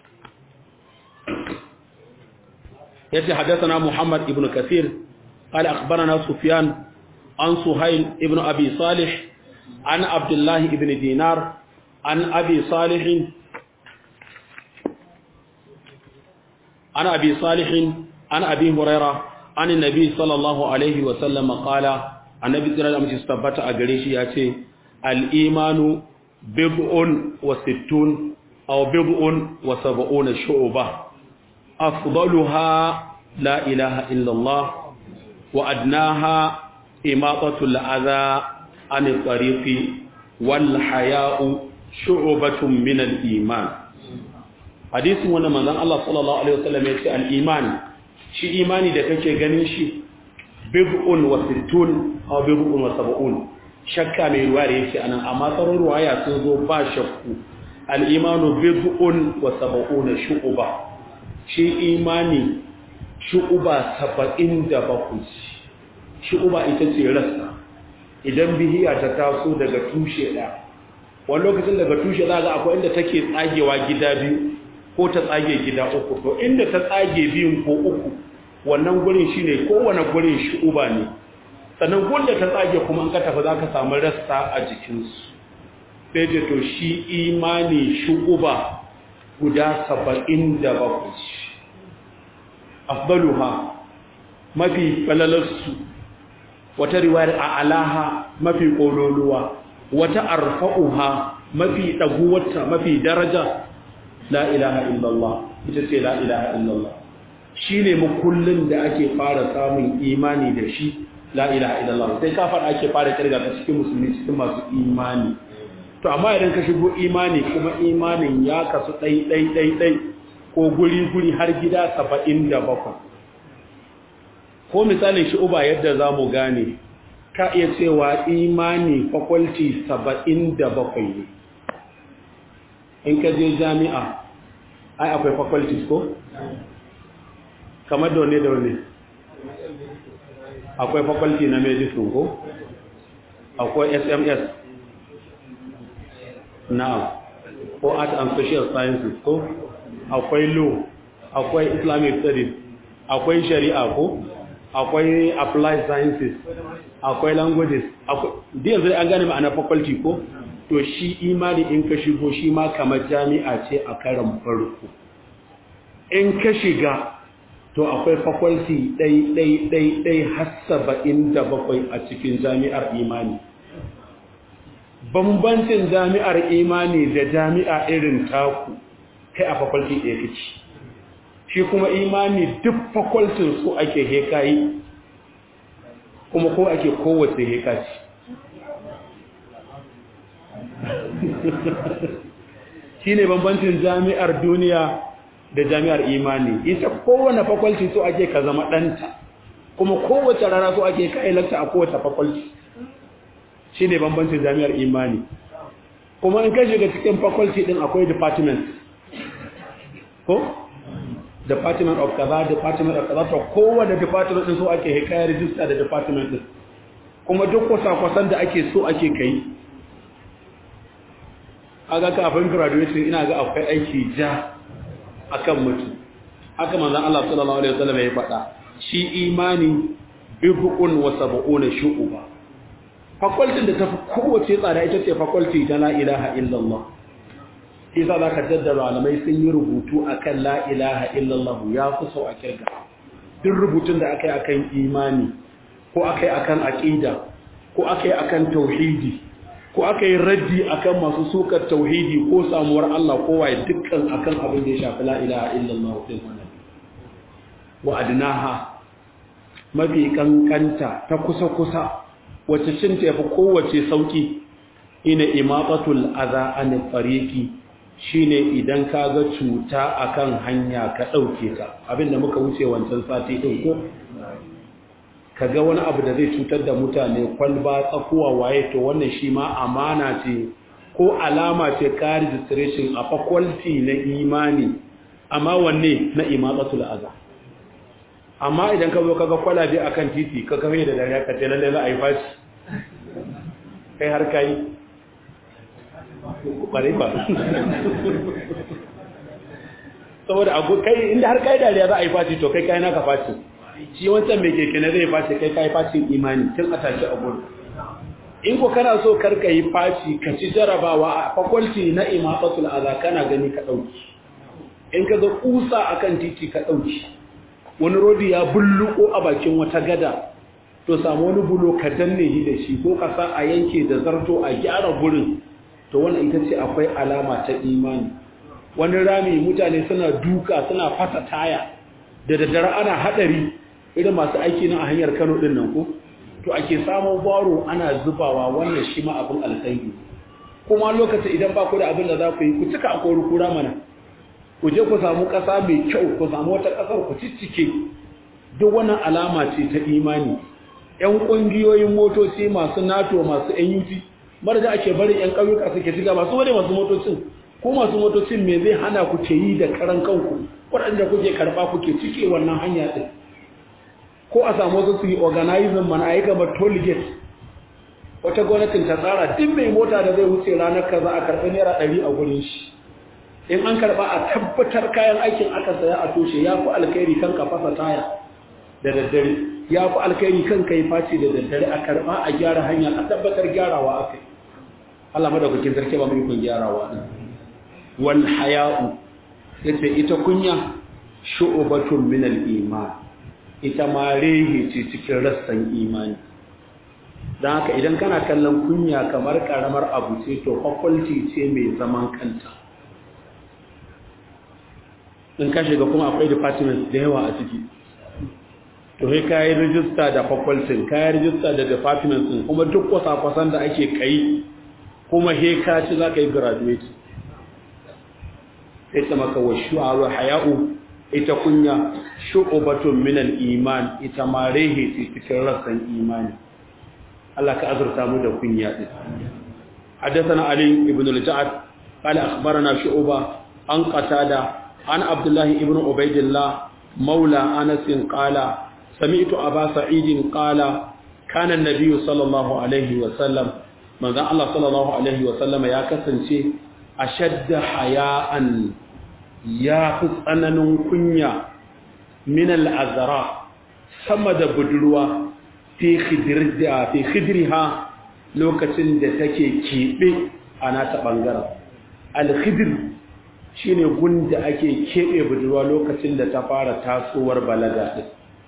S1: yace hadathana muhammad ibn kathir قال أخبرنا سفيان عن سهيل ابن أبي صالح عن عبد الله ابن دينار عن أبي صالح عن أبي صالح عن أبي هريرة عن النبي صلى الله عليه وسلم قال النبي صلى الله عليه وسلم استبت أغريش ياتي الإيمان بضع وستون أو بضع وسبعون شعبة أفضلها لا إله إلا الله وأدناها إماطة الأذى عن الطريق والحياء شعبة من الإيمان حديث وانا من الله صلى الله عليه وسلم يقول الإيمان شي إيماني da kake ganin shi bid'un wa sittun aw bid'un wa sab'un shakka mai ruwaya yake anan amma sauran ruwaya sun zo ba shakku al-imanu bid'un wa sab'una shu'ba shi imani shu'uba saba'in da bakwai shu'uba ita ce rassa idan bihiya ta taso daga tushe ɗaya wani lokacin daga tushe za ga akwai inda take tsagewa gida biyu ko ta tsage gida uku to inda ta tsage biyun ko uku wannan gurin shine kowane gurin shu'uba ne sannan gunda ta tsage kuma an ka tafi za ka samu rassa a jikinsu sai ce to shi imani shu'uba guda saba'in da bakwai afdaluha mafi falalarsu wata riwayar a alaha mafi kololuwa wata arfa'uha mafi daguwarta mafi daraja la ilaha illallah ita ce la ilaha illallah shine makullin da ake fara samun imani da shi la ilaha illallah sai ka fara ake fara kirga ta cikin musulmi cikin masu imani to amma idan ka shigo imani kuma imanin ya kasu ɗai ɗai ɗai ɗai ko guri-guri har gida saba'in da bakwai ko misalin shi uba yadda za mu gane ka iya cewa imani fakwalti saba'in da bakwai ne in ka je jami'a ai akwai fakwalti ko? kamar da wane da wane akwai fakwalti na medicine ko? akwai sms na ko art and social sciences ko? akwai law akwai islamic studies akwai shari'a ko akwai applied sciences akwai languages akwai yanzu an gane ma'ana faculty ko to shi imani in ka shigo shi ma kamar jami'a ce a karan farko in ka shiga to akwai faculty ɗai ɗai ɗai ɗai har saba'in da bakwai a cikin jami'ar imani bambancin jami'ar imani da jami'a irin taku kai a fakwalti ɗaya kake shi kuma imani duk fakwaltin su ake hekayi kuma ko ake kowace hekaci shi ne bambancin jami'ar duniya da jami'ar imani ita kowane fakwalti su ake ka zama ɗanta kuma kowace rana su ake kai lakta a kowace fakwalti shi ne bambancin jami'ar imani kuma in ka shiga cikin fakwalti ɗin akwai department ko department of kaza department of kaza to kowane department din so ake hikaya register da department din kuma duk kwasa-kwasan da ake so ake kai aga kafin graduation ina ga akwai aiki ja akan mutum haka manzon Allah sallallahu alaihi wasallam ya faɗa shi imani bihun wa sab'una shu'uba faculty da tafi kowace tsada ita ce faculty ta la ilaha illallah isa za ka jaddara malamai sun yi rubutu akan la ilaha illallah ya fi sau a kirga duk rubutun da aka yi akan imani ko aka yi akan aƙida ko aka yi akan tauhidi ko aka yi raddi akan masu sukar tauhidi ko samuwar Allah ko waye dukkan akan abin da ya shafi la ilaha illallah din wannan wa adnaha mafi kankanta ta kusa kusa wacce cin ta yafi kowace sauki ina imatatul adha an tariqi shine idan ka ga cuta akan hanya ka dauke ta abinda muka wuce wancan sati din ko ka ga wani abu da zai cutar da mutane kwalba tsakuwa waye to wannan shi ma amana ce ko alama ce ka registration a faculty na imani amma wanne na imatsatul aza amma idan ka zo ka ga kwalabe akan titi ka kafe da dariya ka ce lalle za a yi fashi kai har kai bare ba saboda abu kai inda har kai dariya za a yi fashi to kai kai naka fashi shi wancan mai keke na zai fashi kai kai fashin imani tun a tashi a gudu in ko kana so karka yi fashi ka ci jarabawa a faculty na imafatul aza kana gani ka dauki in ka ga kusa akan titi ka dauki wani rodi ya bulluko a bakin wata gada to samu wani bulo ka danne shi da shi ko ka sa a yanke da zarto a gyara gurin to wannan ita ce akwai alama ta imani wani rami mutane suna duka suna fasa taya da daddare ana hadari irin masu aiki na a hanyar Kano din nan ko to ake samun baro ana zubawa wannan shi ma abin alkhairi kuma lokacin idan ba ku da abin da za ku yi ku cika a kori kura mana ku je ku samu ƙasa mai kyau ku samu wata ƙasar ku ciccike duk wannan alama ce ta imani ƴan ƙungiyoyin motoci masu nato masu NUT marja ake bari ƴan ƙauyuka suke shiga masu wani masu motocin ko masu motocin me zai hana ku ke yi da karan kanku waɗanda kuke karɓa kuke cike wannan hanya ɗin ko a samu wasu su yi organizing mana ayi kamar toll gate wata gwamnatin ta tsara duk mai mota da zai wuce ranar kaza a karɓi naira ɗari a gurin shi in an karɓa a tabbatar kayan aikin aka saya a toshe ya fi alkhairi kan ka fasa taya da daddare ya fi alkhairi kan ka yi face da daddare a karɓa a gyara hanya a tabbatar gyarawa aka yi Allah madaukakin sarki ba mu ikon gyarawa ɗin wal haya'u yace ita kunya shu'batun min al-iman ita ma rehe ce cikin rassan imani don haka idan kana kallon kunya kamar karamar abu ce to faculty ce mai zaman kanta in ka shiga kuma akwai departments da yawa a ciki to sai ka yi rijista da faculty ka yi rijista da departments din kuma duk kwasa-kwasan da ake kai kuma he ka ci za ka yi graduate sai ta maka wa shu'aru haya'u ita kunya shu'ubatun min al-iman ita ma rehe ce cikin rassan imani Allah ka azurta mu da kunya din حدثنا علي بن الجعد قال أخبرنا شعوبة عن قتادة عن عبد الله بن عبيد الله مولى أنس قال سمعت أبا سعيد قال كان النبي صلى الله عليه وسلم من ذا الله صلى الله عليه وسلم يا كسنشي أشد حياء يا فسأنن كنيا من الأزراء سمد بدلوا في خدرها في خدرها lokacin da take keɓe a nata ɓangaren alhidir shi ne gunda ake keɓe budurwa lokacin da ta fara tasowar balaga ɗin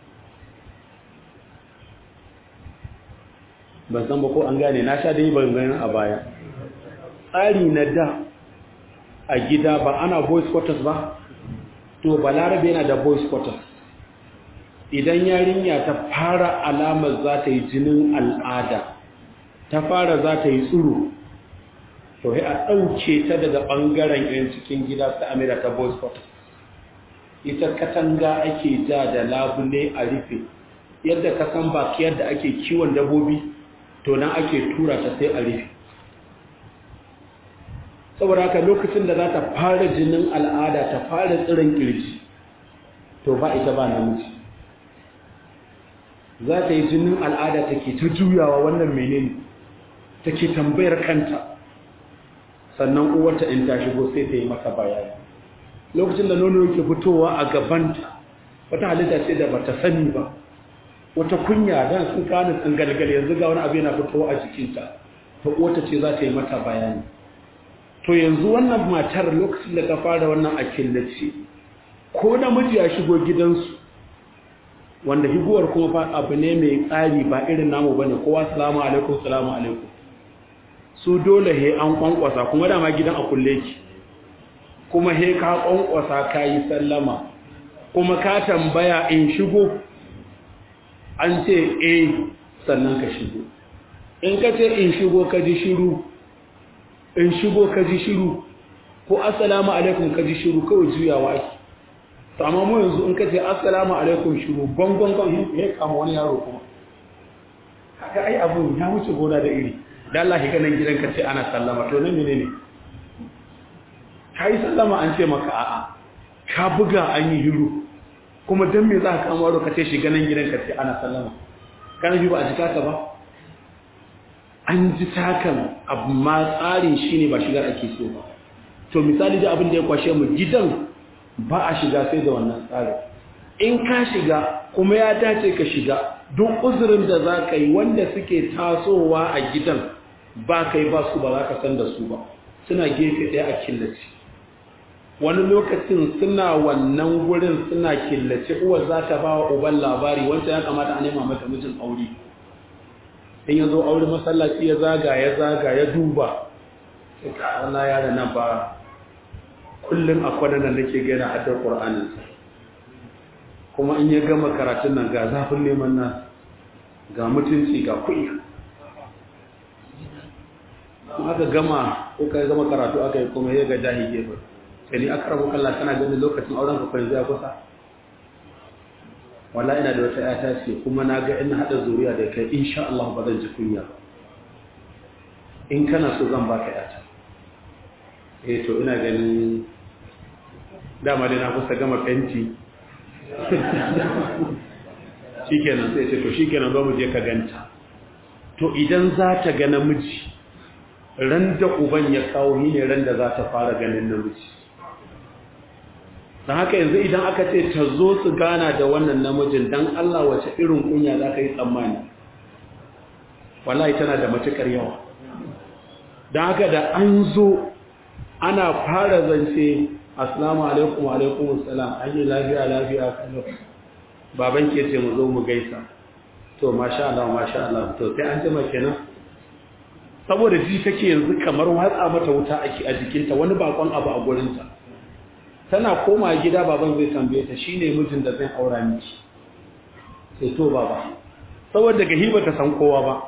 S1: ban san ba ko an gane na sha dai ban gani a baya tsari na da a gida ba ana boys quarters ba to balarabe yana da boys quarters idan yarinya ta fara alamar za ta yi jinin al'ada ta fara za ta yi tsuru to a ɗauke ta daga ɓangaren yan cikin gida ta amira ta boys quarters ita katanga ake ja da labule a rufe yadda ka san baki yadda ake kiwon dabobi to nan ake tura ta sai a rufe saboda haka lokacin da za ta fara jinin al'ada ta fara tsirin kirji to ba ita ba namiji za ta yi jinin al'ada take ta juyawa wannan menene take tambayar kanta sannan uwarta in ta shigo sai ta yi maka bayani lokacin da nono yake fitowa a gabanta wata halitta ce da bata sani ba wata kunya dan sun kana tsangalgal yanzu ga wani abu yana fitowa a jikinta to uwarta ce za ta yi mata bayani to yanzu wannan matar lokacin da ta fara wannan a killace ko namiji ya shigo gidansu wanda higuwar kuma fa abu ne mai tsari ba irin namu bane kowa salamu alaikum salamu alaikum su dole he an kwankwasa kuma dama gidan a kulle ki kuma he ka kwankwasa ka yi sallama kuma ka tambaya in shigo an ce eh sannan ka shigo in ka ce in shigo ka ji shiru in shigo ka ji shiru ko assalamu alaikum ka ji shiru kawai juyawa ake to amma mu yanzu in ka ce assalamu alaikum shiru gongon gon ya kama wani yaro kuma haka ai abu ya wuce gona da iri da Allah ya ganin gidan ka ce ana sallama to nan menene kai sallama an ce maka a'a ka buga an yi hiru kuma dan me za ka kama ka ce shi ganin gidan ka ce ana sallama kana ji ba a jika ka ba an ji takan amma tsarin shi ne ba shigar ake so ba to misali da abin da ya kwashe mu gidan ba a shiga sai da wannan tsarin in ka shiga kuma ya dace ka shiga duk uzurin da za ka yi wanda suke tasowa a gidan ba kai ba su ba za ka san da su ba suna gefe ɗaya a killace wani lokacin suna wannan wurin suna killace uwar za ta ba wa uban labari wancan ya kamata a nema mata mijin aure in ya zo aure masallaci ya zaga ya zaga ya duba sai ka Allah yara nan ba kullum a kwanan nan nake gina haddar Qur'anin kuma in ya gama karatun nan ga zafin neman nan ga mutunci ga kuɗi kuma aka gama ko kai gama karatu aka yi kuma ya ga jahi gefe sai ni aka rabu kallon kana ganin lokacin auren ka kwanzu ya kusa wala ina da wata yata ce kuma na ga ina haɗa zuriya da kai insha Allah ba zan ji kunya ba in kana so zan baka yata eh to ina ganin dama dai na kusa gama fenti shikenan sai ce to shikenan zo mu je ka ganta to idan za ta ga namiji ran da uban ya kawo ni ne ran da za ta fara ganin namiji don haka yanzu idan aka ce ta zo su gana da wannan namijin don Allah wace irin kunya za ka yi tsammani wallahi tana da matuƙar yawa don haka da an zo ana fara zance assalamu alaikum wa alaikum assalam an yi lafiya lafiya kallo baban ke ce mu zo mu gaisa to masha Allah masha Allah to sai an jima kenan saboda ji take yanzu kamar watsa mata wuta ake a jikinta wani bakon abu a gurinta tana koma gida baban zai tambaye ta shine mijin da zai aura miki sai to baba saboda daga hiba ta san kowa ba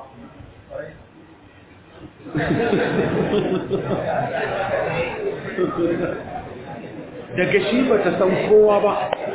S1: daga shi ba ta san kowa ba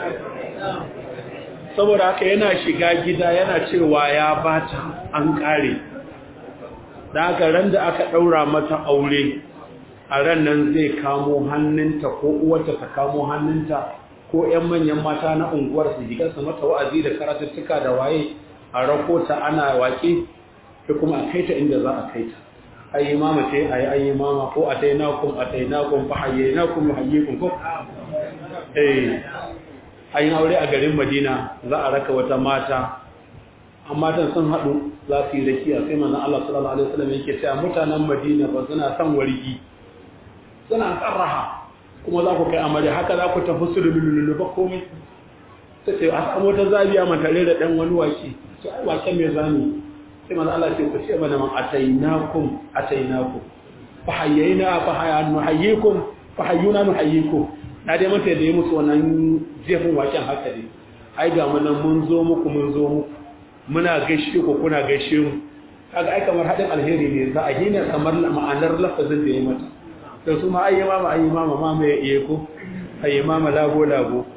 S1: saboda haka yana shiga gida yana cewa ya bata an kare da haka ran da aka daura mata aure a ran nan zai kamo hannunta ko uwarta ta kamo hannunta ko ƴan manyan mata na unguwar su jiga su mata wa'azi da karatuttuka da waye a rakota ana waƙe da kuma a kaita inda za a kaita ayi mama ce ayi ayi mama ko atainakum atainakum fa hayyinakum hayyikum ko eh ayin aure a garin Madina za a raka wata mata amma tan sun hadu za su yi rakiya sai manzon Allah sallallahu alaihi wasallam yake cewa mutanen Madina ba suna son wargi suna sarraha kuma za ku kai amare haka za ku tafi su lululu ba komai sai ce a samu wata zabiya matare da dan wani waki to ai waken me zani sai manzo Allah ce ku ce mana man atainakum atainakum fa hayyina fa hayanu hayyikum fa hayyuna nuhayyikum na dai mata da yi musu wannan jefin waken haka ne ai ga mu nan mun zo muku mun zo muku muna gaishe ku kuna gaishe mu kaga ai kamar hadin alheri ne za a hina kamar ma'anar lafazin da ya mata to su ma ayi mama ayi mama mama ya iya ko ayi mama labo labo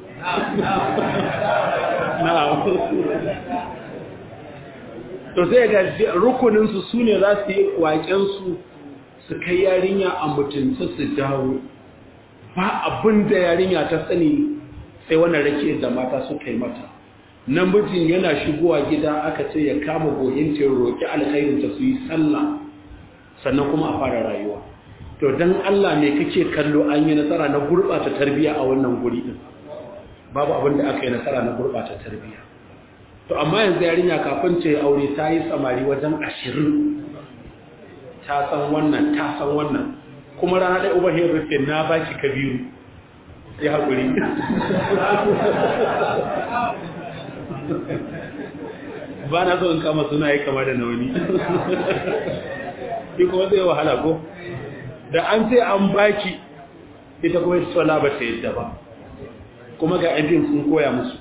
S1: na'am to sai ga rukuninsu su ne za su yi waƙensu su kai yarinya a mutunta su dawo ba abin da yarinya ta sani sai wannan rake da mata su kai mata namijin yana shigowa gida aka ce ya kama gohinta ya roƙi alkhairinta su yi sallah sannan kuma a fara rayuwa to don Allah ne kake kallo an yi nasara na gurɓata tarbiyya a wannan guri din babu abin da aka yi nasara na gurɓata tarbiyya to amma yanzu yarinya kafin ce aure ta yi samari wajen ashirin ta san wannan ta san wannan kuma rana ɗaya uban ya rufe na ba shi kabiru ya haƙuri ba na so in kama suna yi kama da nauni shi kuma zai wahala ko da an sai an baki ita kuma ita sola ba ta yadda ba kuma ga ɗin sun koya musu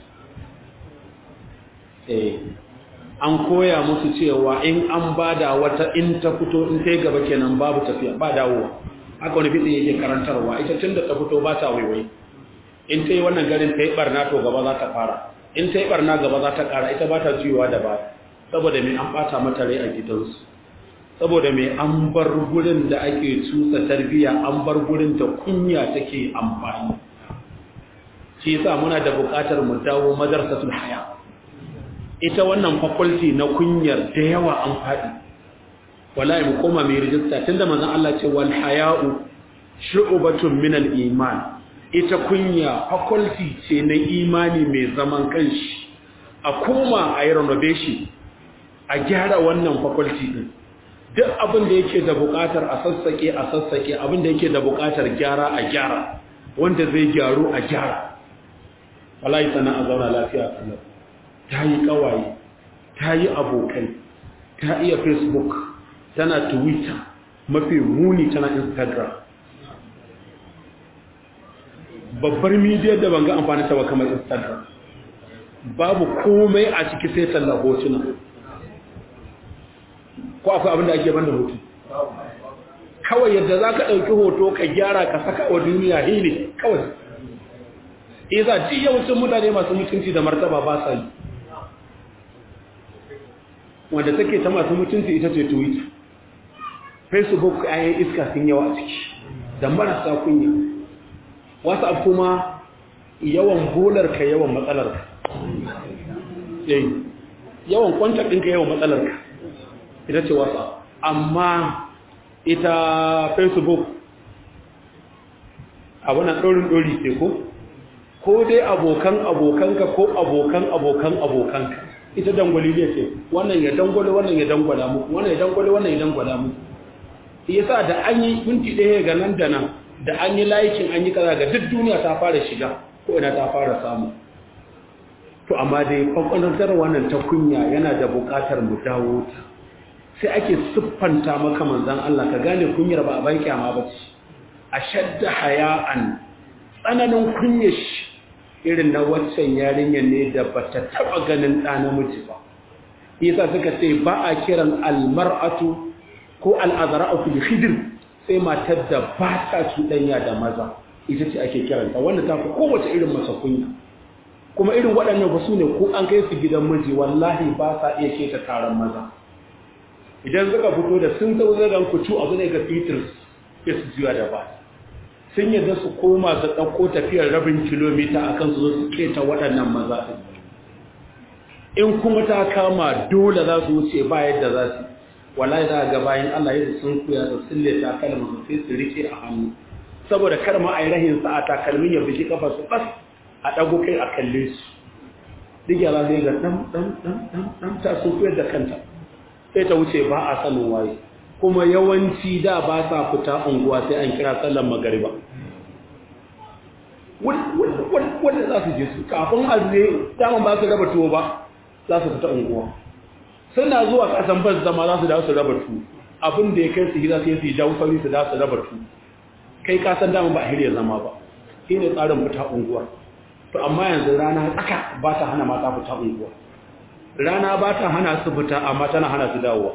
S1: eh an koya musu cewa in an bada wata in ta fito in ta yi gaba kenan babu tafiya ba dawowa haka wani fitin yake karantarwa ita tun da ta fito ba ta waiwai in ta yi wannan garin ta yi barna to gaba za ta fara in ta yi barna gaba za ta kara ita ba ta juyowa da ba saboda mai an bata mata rai a gidansu saboda mai an bar gurin da ake cusa tarbiya an bar gurin da kunya take amfani shi yasa muna da buƙatar mu dawo madarsatul haya ita wannan faculty na kunyar da yawa an faɗi wallahi mu koma mai rijista tunda manzon Allah ce wal haya'u shu'batun min al iman ita kunya faculty ce na imani mai zaman kanshi a koma a yi renovation a gyara wannan faculty din duk abin da yake da buƙatar a sassake a sassake abin da yake da buƙatar gyara a gyara wanda zai gyaru a gyara wallahi sana a zauna lafiya kallon ta yi kawaye ta yi abokai ta iya facebook tana twitter mafi muni tana instagram babbar midiyar da banga amfani ta ba kamar instagram babu komai a ciki sai talla hotuna ko akwai abin da ake banda hoto kawai yadda za ka ɗauki hoto ka gyara ka saka wa duniya hili kawai iza ji yawancin mutane masu mutunci da martaba ba sa yi wanda take ta masu mutunci ita ce twitter facebook ayan iska sun yawa a ciki da marasa kunya whatsapp kuma yawan bolarka yawan matsalarka yawan kwantar ɗinka yawan matsalarka ita ce whatsapp amma ita facebook abunan ɗorin ɗori ce ko ko dai abokan abokanka ko abokan abokan abokanka ita dangwali ne ce wannan ya dangwale wannan ya dangwala muku wannan ya dangwale wannan ya dangwala muku yasa da an yi minti ɗaya ga nan da nan da an yi laikin an yi kaza ga duk duniya ta fara shiga ko ina ta fara samu to amma dai kwakwantar wannan ta kunya yana da buƙatar mu dawo ta sai ake siffanta maka manzan Allah ka gane kunyar ba a bai kyama ba ce a shadda haya'an tsananin kunyar shi irin na waccan yarinyar ne da ba ta taɓa ganin ɗa namiji ba isa suka ce ba a kiran almar'atu ko al'azara'atu da hidir sai matar da ba ta cuɗanya da maza ita ce ake kiranta wanda ta fi kowace irin masa kunya kuma irin waɗannan ba su ne ko an kai su gidan miji wallahi ba sa iya keta taron maza idan suka fito da sun zo zagan kucu abu ne ga fitir sai su juya da ba sun yadda su koma su ɗauko tafiyar rabin kilomita a kan su zo su keta waɗannan maza in kuma ta kama dole za su wuce ba yadda za su wallahi za ga bayan Allah yadda sun kuya da sille ta kalma su sai su rike a hannu saboda kar ma a yi rahin sa a takalmin ya biji kafa su bas a ɗago kai a kalle su duk yara zai ga ɗan ɗan ɗan ɗan ɗan ta sun kuyar da kanta sai ta wuce ba a sanin waye kuma yawanci da ba sa fita unguwa sai an kira sallan magariba wanda za su je su kafin azne daman ba su raba tuwo ba za su fita unguwa suna zuwa kasan bas zama za su da su raba tuwo abin da ya kai su gida sai su yi dawo sauri su da su raba tuwo kai kasan daman ba a hirya zama ba shi ne tsarin fita unguwa to amma yanzu rana tsaka ba ta hana mata fita unguwa rana ba ta hana su fita amma tana hana su dawowa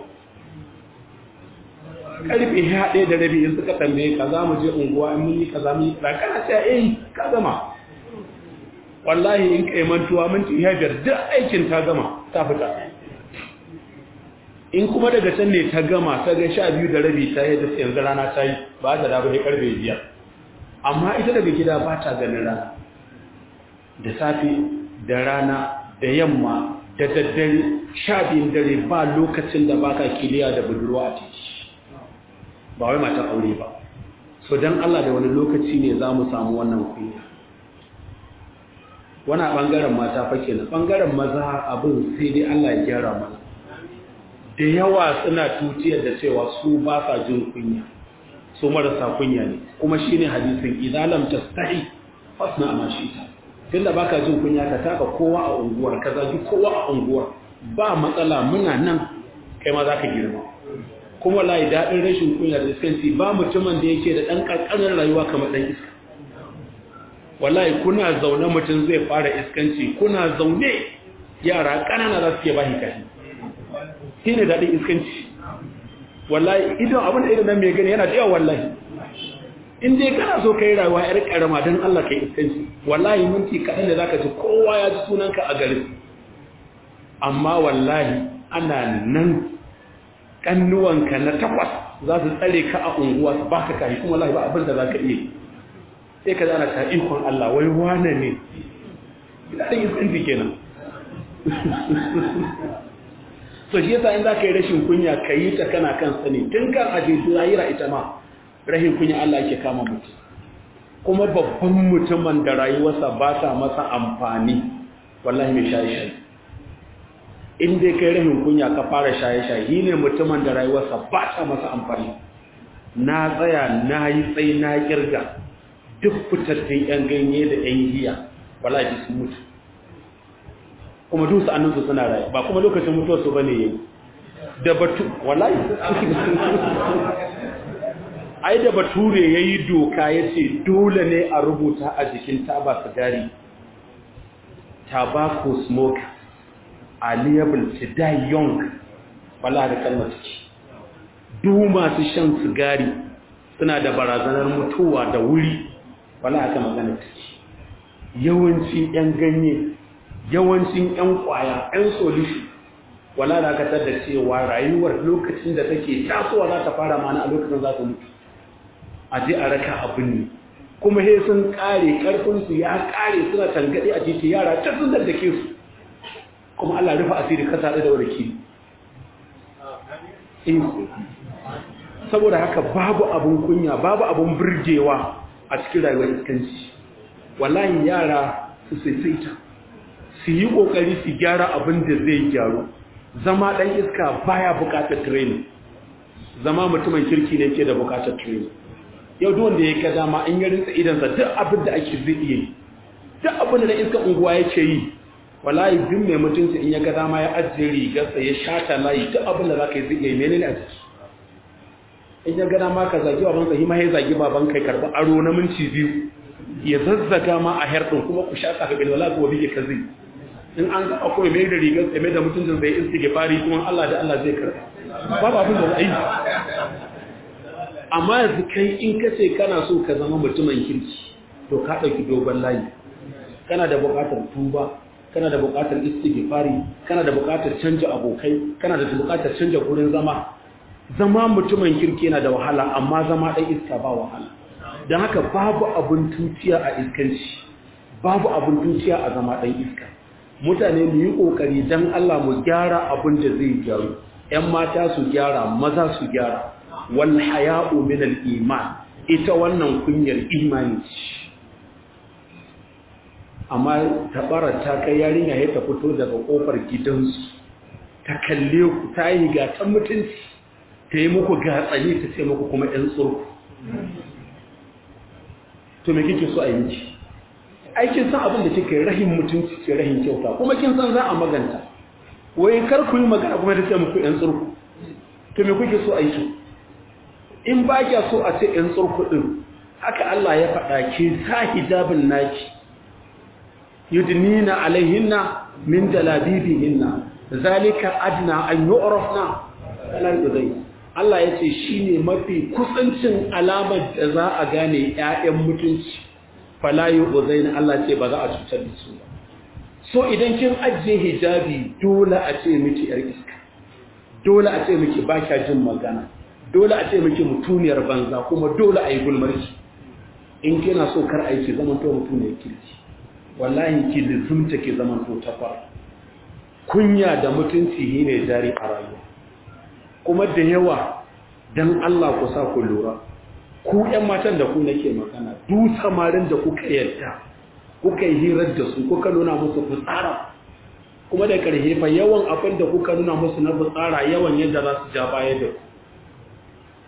S1: karfe ya ɗaya da rabi in suka tambaye ka za mu je unguwa in mun yi ka za mu yi ka kana sai eh ka gama wallahi in kai mantuwa minti ya biyar duk aikin ta gama ta fita in kuma daga can ne ta gama ta ga sha biyu da rabi ta yi da yanzu rana ta yi ba ta da bai karfe biyar amma ita daga gida ba ta ganin rana da safe da rana da yamma da daddare sha biyun dare ba lokacin da baka kiliya da budurwa a titi ba wai matan aure ba so don Allah da wani lokaci ne za mu samu wannan kunya wani ɓangaren mata fa kenan ɓangaren maza abin sai dai Allah ya gyara mana da yawa suna tutiyar da cewa su ba sa jin kunya su marasa kunya ne kuma shine hadisin idza lam tastahi fasna ma shi'ta tunda baka jin kunya ka taka kowa a unguwar ka zagi kowa a unguwar ba matsala muna nan kai ma zaka girma kuma wallahi dadin rashin kunya da iskanci ba mutumin da yake da dan kankanin rayuwa kamar dan iska wallahi kuna zaune mutum zai fara iskanci kuna zaune yara kanana za su ke bashi kashi shine dadin iskanci wallahi idan abin da idan nan mai gani yana da yawa wallahi in dai kana so kai rayuwa yar karama dan Allah kai iskanci wallahi minti kaɗan da zaka ji kowa ya ji sunanka a garin amma wallahi ana nan kannuwanka na takwas za su tsare ka a unguwa su baka kai kuma wallahi ba abin da zaka iya sai ka zana ta ikon Allah wai wane ne ina da iskanci kenan so shi yasa in za ka yi rashin kunya ka yi ta kana kan sani tun kan aje lahira ita ma rahin kunya Allah yake kama mutum kuma babban mutumin da rayuwarsa ba ta masa amfani wallahi mai shaye-shaye in dai kai rahin kunya ka fara shaye-shaye shi ne mutumin da rayuwarsa ba ta masa amfani na tsaya na yi tsaye na kirga duk fitattun 'yan ganye da 'yan giya wallahi sun mutu kuma dusu annansu suna rayu ba kuma lokacin mutuwarsu ba ne yayi da batu wallahi ai da bature ya yi doka ya ce dole ne a rubuta a jikin taba sigari tobacco smoke are liable to die young wala da kalmar ciki duk masu shan sigari suna da barazanar mutuwa da wuri wala aka magana ciki yawanci 'yan ganye yawancin 'yan kwaya 'yan solution wala da aka tada cewa rayuwar lokacin da take tasowa za ta fara mana a lokacin za ta mutu a je a raka abin ne kuma he sun kare karfinsu ya kare suna tangade a titi yara ta sun daddake su kuma Allah rufa asiri kasa da warki saboda haka babu abun kunya babu abun burgewa a cikin rayuwar iskanci wallahi yara su saisaita su yi kokari su gyara abin da zai gyaru zama dan iska baya bukatar training zama mutumin kirki ne ke da bukatar training yau duk wanda ya ka dama in ya rinsa idansa duk abin da ake zai iya yi duk abin da iska unguwa yake yi wallahi duk mai mutunci in ya ga dama ya ajiye rigarsa ya shata layi duk abin da zaka yi zai iya yi menene a ciki in ya ga dama ka zagi baban sa hima ya zagi baban kai karba aro na minti biyu ya zazzaga ma a herɗin kuma ku sha ka bil wala ko bige ka zai in an ga akwai mai da rigar mai da mutuncin sai istighfari kuma Allah da Allah zai karba babu abin da za a yi amma yanzu kai in ka ce kana so ka zama mutumin kirki to ka ɗauki dogon layi kana da buƙatar tuba kana da buƙatar istighfari kana da buƙatar canja abokai kana da buƙatar canja gurin zama zama mutumin kirki yana da wahala amma zama ɗan iska ba wahala don haka babu abin tuciya a iskanci babu abin tuciya a zama ɗan iska mutane mu yi ƙoƙari don Allah mu gyara abin da zai gyaru 'yan mata su gyara maza su gyara wal haya'u min al iman ita wannan kunyar imani ce amma tabarar ta kai yarinya ya ta fito daga kofar gidansu ta kalle ku ta yi ga ta mutunci ta yi muku gatsani ta ce muku kuma ɗan tsurku to me kike so a yi miki aikin san abin da kike rahin mutunci ce rahin kyauta kuma kin san za a maganta wai kar ku yi magana kuma ta ce muku ɗan tsurku to me kuke so a yi in ba kya so a ce ‘yan tsurkuɗin haka Allah ya faɗa ke sa hijabin naki yudnina alaihinna min jalabibihinna zalika adna an yu'rafna kalan zai Allah ya ce shine mafi kusancin alamar da za a gane ƴaƴan mutunci fala yu'zaina Allah ce ba za a cutar da su ba so idan kin ajiye hijabi dole a ce miki yar iska dole a ce miki ba kya jin magana dole a ce miki mutuniyar banza kuma dole a yi gulmarki in kina so kar aiki zaman to mutuniyar kirki wallahi ki lizumta ki zaman to takwar kunya da mutunci ne jari a rayuwa kuma da yawa dan Allah ku sa ku lura ku ƴan matan da ku nake magana duk samarin da kuka yarda kuka yi hirar da su kuka nuna musu fitsara kuma da karhe fa yawan abin da kuka nuna musu na fitsara yawan yadda za su ja baya da ku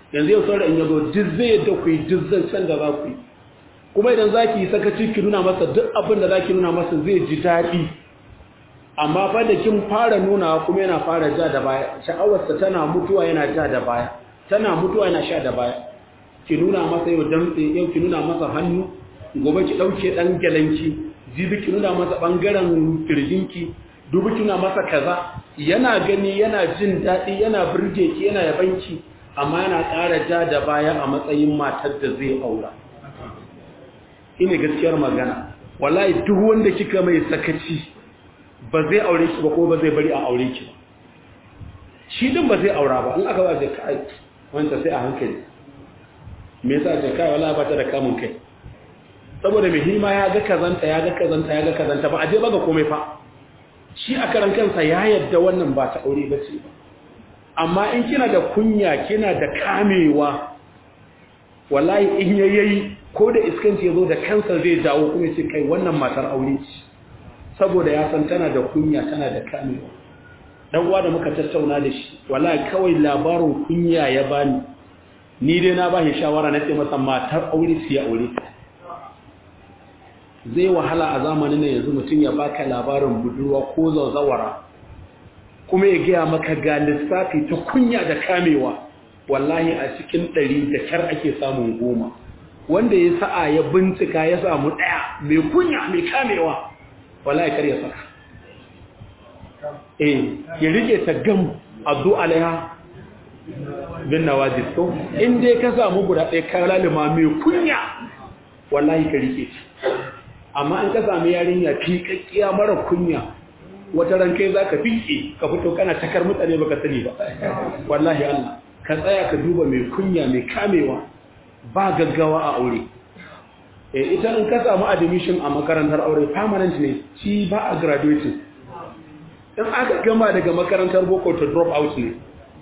S1: yanzu yau saurayi in yazo duk zai yadda ku yi duk zancen da za ku yi kuma idan za ki yi sakaci ki nuna masa duk abin da za ki nuna masa zai ji daɗi amma fa da kin fara nuna kuma yana fara ja da baya sha'awarsa tana mutuwa yana ja da baya tana mutuwa yana sha da baya ki nuna masa yau damtse yau ki nuna masa hannu gobe ki ɗauke ɗan gyalanki jibi ki nuna masa ɓangaren kirjinki dubi ki nuna masa kaza yana gani yana jin daɗi yana burge ki yana yabanki amma yana ƙara ja da baya a matsayin matar da zai aura ine gaskiyar magana wallahi duk wanda kika mai sakaci ba zai aure ki ba ko ba zai bari a aure ki ba shi din ba zai aura ba in aka ba zai kai wanda sai a hankali me yasa ce kai wallahi ba ta da kamun kai saboda mai hima ya ga kazanta ya ga kazanta ya ga kazanta ba a je ba ga komai fa shi a karan kansa ya yadda wannan ba ta aure ba ce ba amma in kina da kunya kina da kamewa wallahi in yayi ko da iskanci yazo da kansa zai dawo kuma ce kai wannan matar aure ce saboda ya san tana da kunya tana da kamewa dan uwa da muka tattauna da shi wallahi kawai labarin kunya ya bani ni dai na ba shi shawara na ce masa matar aure ce ya aure ta zai wahala a zamanin nan yanzu mutum ya baka labarin budurwa ko zauzawara kuma ya gaya maka ga lissafi ta kunya da kamewa wallahi a cikin ɗari da kyar ake samun goma wanda ya sa'a ya bincika ya samu ɗaya mai kunya mai kamewa wallahi kar ya saka eh ya rike ta gam addu alaiha bin nawajis to in dai ka samu guda ɗaya ka lalima mai kunya wallahi ka rike ta amma in ka sami yarinya fiƙaƙƙiya mara kunya wata ran kai zaka fiƙe ka fito kana takar mutane baka sani ba wallahi Allah ka tsaya ka duba mai kunya mai kamewa ba gaggawa a aure eh ita in ka samu admission a makarantar aure permanent ne shi ba a graduating in aka gama daga makarantar boko to drop out ne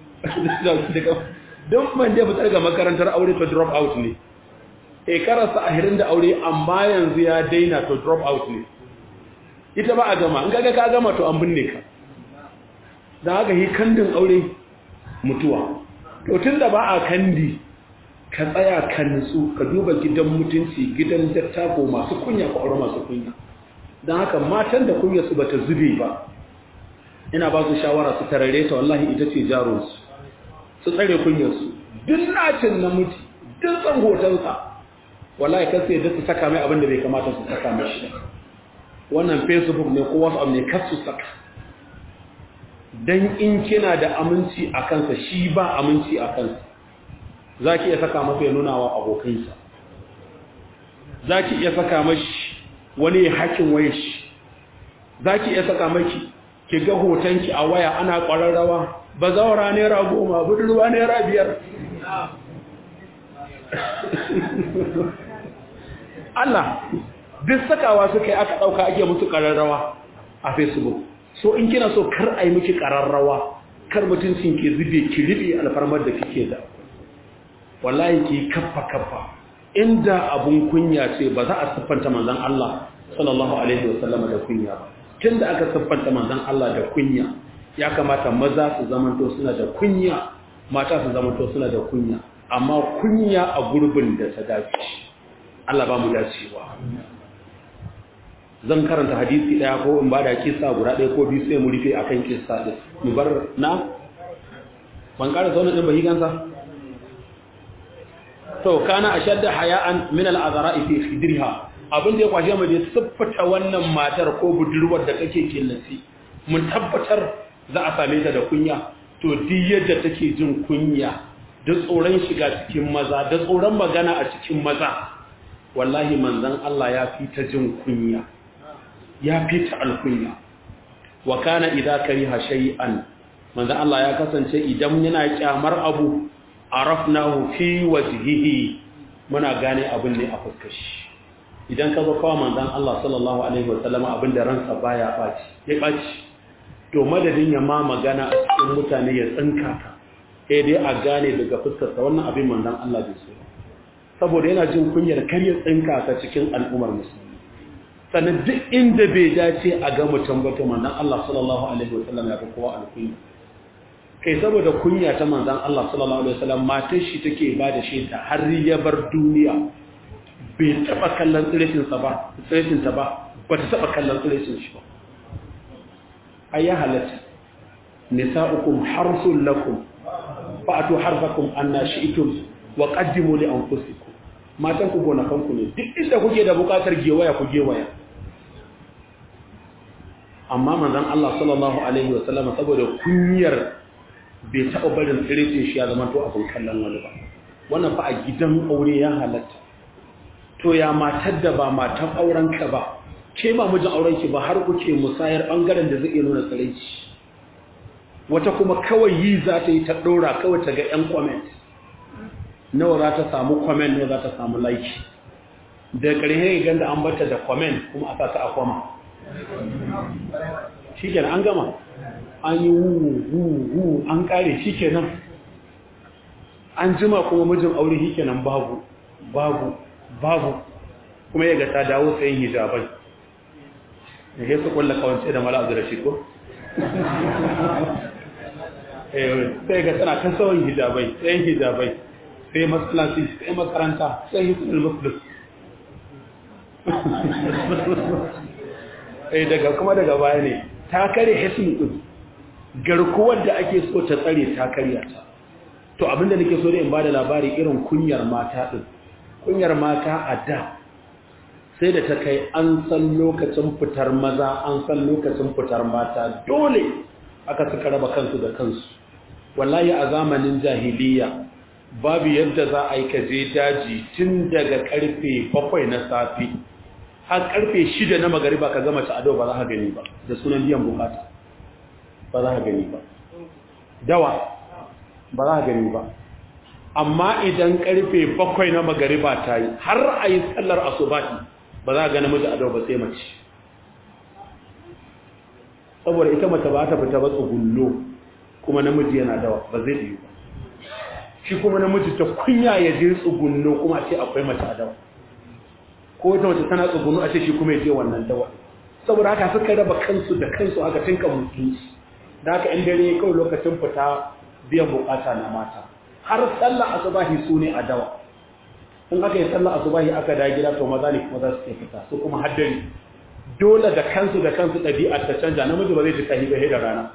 S1: don man da fitar ga makarantar aure to drop out ne shekararsa ahirin da aure amma yanzu ya daina to drop out ne ita ba a gama in kaga ka gama to an binne ka don haka yi kandin aure mutuwa to tun da ba a kandi ka tsaya ka nutsu ka duba gidan mutunci gidan dattako masu kunya ko aure masu kunya don haka matan da kunya su bata zube ba ina ba su shawara su tarare ta wallahi ita ce jaronsu su tsare kunyarsu duk nacin namiji duk tsan hotonsa wallahi kan sai da su saka mai abin da bai kamata su saka mashi wannan facebook ne ko whatsapp ne kar su saka dan in kina da aminci a kansa shi ba aminci a kansa zaki iya saka masa ya nuna wa abokansa zaki iya saka mashi wani hakin wayar shi zaki iya saka maki ki ga hotonki a waya ana ƙwararrawa ba zaura naira goma budurwa naira biyar Allah duk sakawa suka yi aka ɗauka ake musu ƙararrawa a facebook so in kina so kar a yi miki ƙararrawa kar mutuncin ke zube ki riɓe alfarmar da kike da wallahi ki kaffa kaffa inda abun kunya ce ba za a siffanta manzon Allah sallallahu alaihi wasallam da kunya ba tunda aka siffanta manzon Allah da kunya ya kamata maza su zamanto suna da kunya mata su zamanto suna da kunya amma kunya a gurbin da ta dace Allah ba mu dacewa zan karanta hadisi daya ko in bada kissa guda daya ko biyu sai mu rufe akan kissa din mu bar na ban ƙara zaune din bahigansa to kana ashadda haya'an min al-azra'i fi khidriha abin da ya kwashe mu da siffata wannan matar ko budurwar da kake killaci mun tabbatar za a same ta da kunya to duk yadda take jin kunya da tsoron shiga cikin maza da tsoron magana a cikin maza wallahi manzon Allah ya fi ta jin kunya ya fi ta alkunya wa kana idza kariha shay'an manzon Allah ya kasance idan yana kyamar abu arafnahu fi wajhihi muna gane abin ne a fuskar shi idan ka zo kawo manzon Allah sallallahu alaihi wasallam abin da ransa baya baci ya baci to madadin ya ma magana a cikin mutane ya tsinka ta sai dai a gane daga fuskarsa wannan abin manzon Allah bai so saboda yana jin kunyar kar ya tsinka ta cikin al'ummar musulmi sannan duk inda bai dace a ga mutum ba to manzon Allah sallallahu alaihi wasallam ya fi kowa alkunya kai saboda kunya ta manzan Allah sallallahu alaihi wasallam matar shi take ba da shaida har ya bar duniya bai taba kallon tsirishin sa ba tsirishin ta ba ba ta taba kallon tsirishin shi ba ai ya halatta nisa'ukum harsul lakum fa'atu harfakum anna shi'tum wa qaddimu li anfusikum matan ku gonakan ku ne duk inda kuke da bukatar gewaya ku gewaya amma manzon Allah sallallahu alaihi wasallam saboda kunyar bai taɓa barin tsiritin shi ya zama to abin kallon wani ba wannan fa a gidan aure ya halatta to ya matar da ba matan auren ka ba ke ba mijin auren ki ba har kuke musayar bangaren da zai iya nuna tsirici wata kuma kawai yi za ta yi ta ɗora kawai ta ga 'yan comment nawa za ta samu comment nawa za ta samu like da ƙarshe ganda an bata da comment kuma a sa ta a kwama shi kenan an gama an yi wu an kare shi kenan an jima kuma mijin aure shi kenan babu babu babu kuma ya ga ta dawo sayin hijabai da ya su kulla kawance da mala abu da shi ko sai ga tana kan sauyin hijabai sayin hijabai sai masallaci sai makaranta sai hisul muslim daga kuma daga baya ne ta kare hisul din garkuwar da ake so ta tsare ta karya ta to abinda nake so da in bada labari irin kunyar mata din kunyar mata a da sai da ta kai an san lokacin fitar maza an san lokacin fitar mata dole aka suka raba kansu da kansu wallahi a zamanin jahiliya babu yadda za a yi kaje daji tun daga karfe bakwai na safi har karfe shida na magariba ka gama ta ado ba za ka gani ba da sunan biyan bukata ba za ka gani ba dawa ba za ka gani ba amma idan karfe bakwai na magariba ta yi har a yi tsallar asubati ba za ka gani miji ado ba sai mace saboda ita mace ba ta fita ba tsugunno kuma namiji yana dawa ba zai yi ba shi kuma namiji ta kunya ya je tsugunno kuma ce akwai mace a dawa ko wata mace tana tsugunno a ce shi kuma ya je wannan dawa saboda haka suka raba kansu da kansu aka tinka mutunci da haka in dare kawai lokacin fita biyan bukata na mata har sallah asubahi su ne a dawa in aka yi sallah asubahi aka da gida to maza ne kuma za su fita su kuma haddari dole da kansu da kansu ɗabi'a ta canja namiji ba zai ji kahibe da rana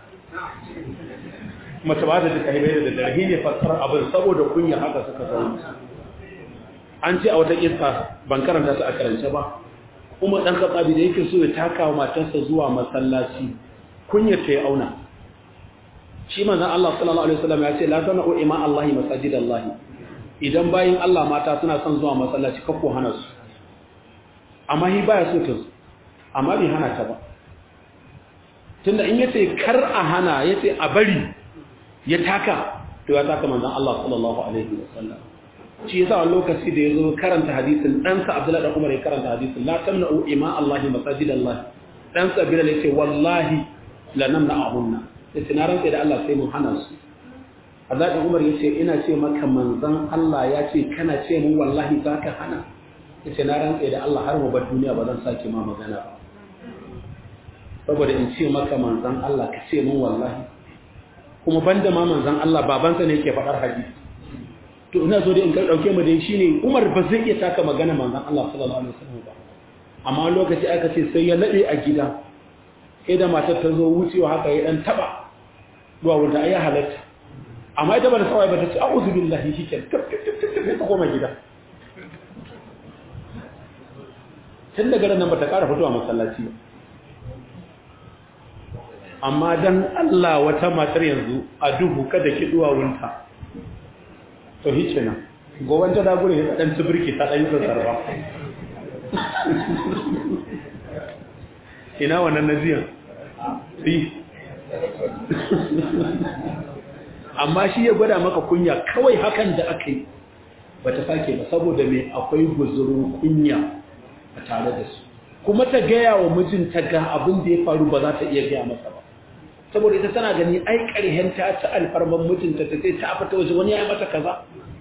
S1: mace ba ta ji kahibe da dare ne fassara abin saboda kunya haka suka zauna an ce a wata kissa ban karanta ta a karance ba kuma dan katsabi da yake so ya taka wa matarsa zuwa masallaci kunya ta ya auna shi manzon Allah sallallahu alaihi wasallam ya ce la sana'u ima Allahi masajidallahi idan bayin Allah mata suna son zuwa masallaci kakko hana su amma hi baya so ta amma bai hana ta ba tunda in yace kar a hana yace a bari ya taka to ya taka manzon Allah sallallahu alaihi wasallam shi yasa wani lokaci da yazo karanta hadisin dan sa Abdullah da Umar ya karanta hadisin la tamna'u ima Allahi masajidallahi dan sa Bilal yace wallahi la namna'ahunna yace na rantsa da Allah sai mun hana su Azadin Umar ya ce ina ce maka manzan Allah ya ce kana ce mun wallahi za ka hana ya ce na rantse da Allah har mu bar duniya ba zan sake ma magana ba saboda in ce maka manzan Allah ka ce mun wallahi kuma banda ma manzan Allah babansa ne yake faɗar hadisi to ina so dai in ka dauke mu dai shine Umar ba zai iya taka magana manzan Allah sallallahu alaihi wasallam ba amma lokaci aka ce sai ya nade a gida sai da matar ta zo wucewa haka ya dan taba zuwa wanda ai halatta amma ita ba da sawai ba ta ce a'udhu billahi shike ta koma gida tun daga nan ba ta ƙara fitowa masallaci ba amma dan Allah wata matar yanzu a duhu kada ki duwa wunta to hice nan goban ta dagure ya dan tsibirki ta dan yi sarfa ina wannan naziyan fi amma shi ya gwada maka kunya kawai hakan da aka yi ba ta sake ba saboda mai akwai guzurin kunya a tare da su kuma ta gaya wa mijinta ga abin da ya faru ba za ta iya gaya masa ba saboda ita tana gani ai ƙarhen ta ta alfarman mijinta ta sai ta fita waje wani ya yi mata kaza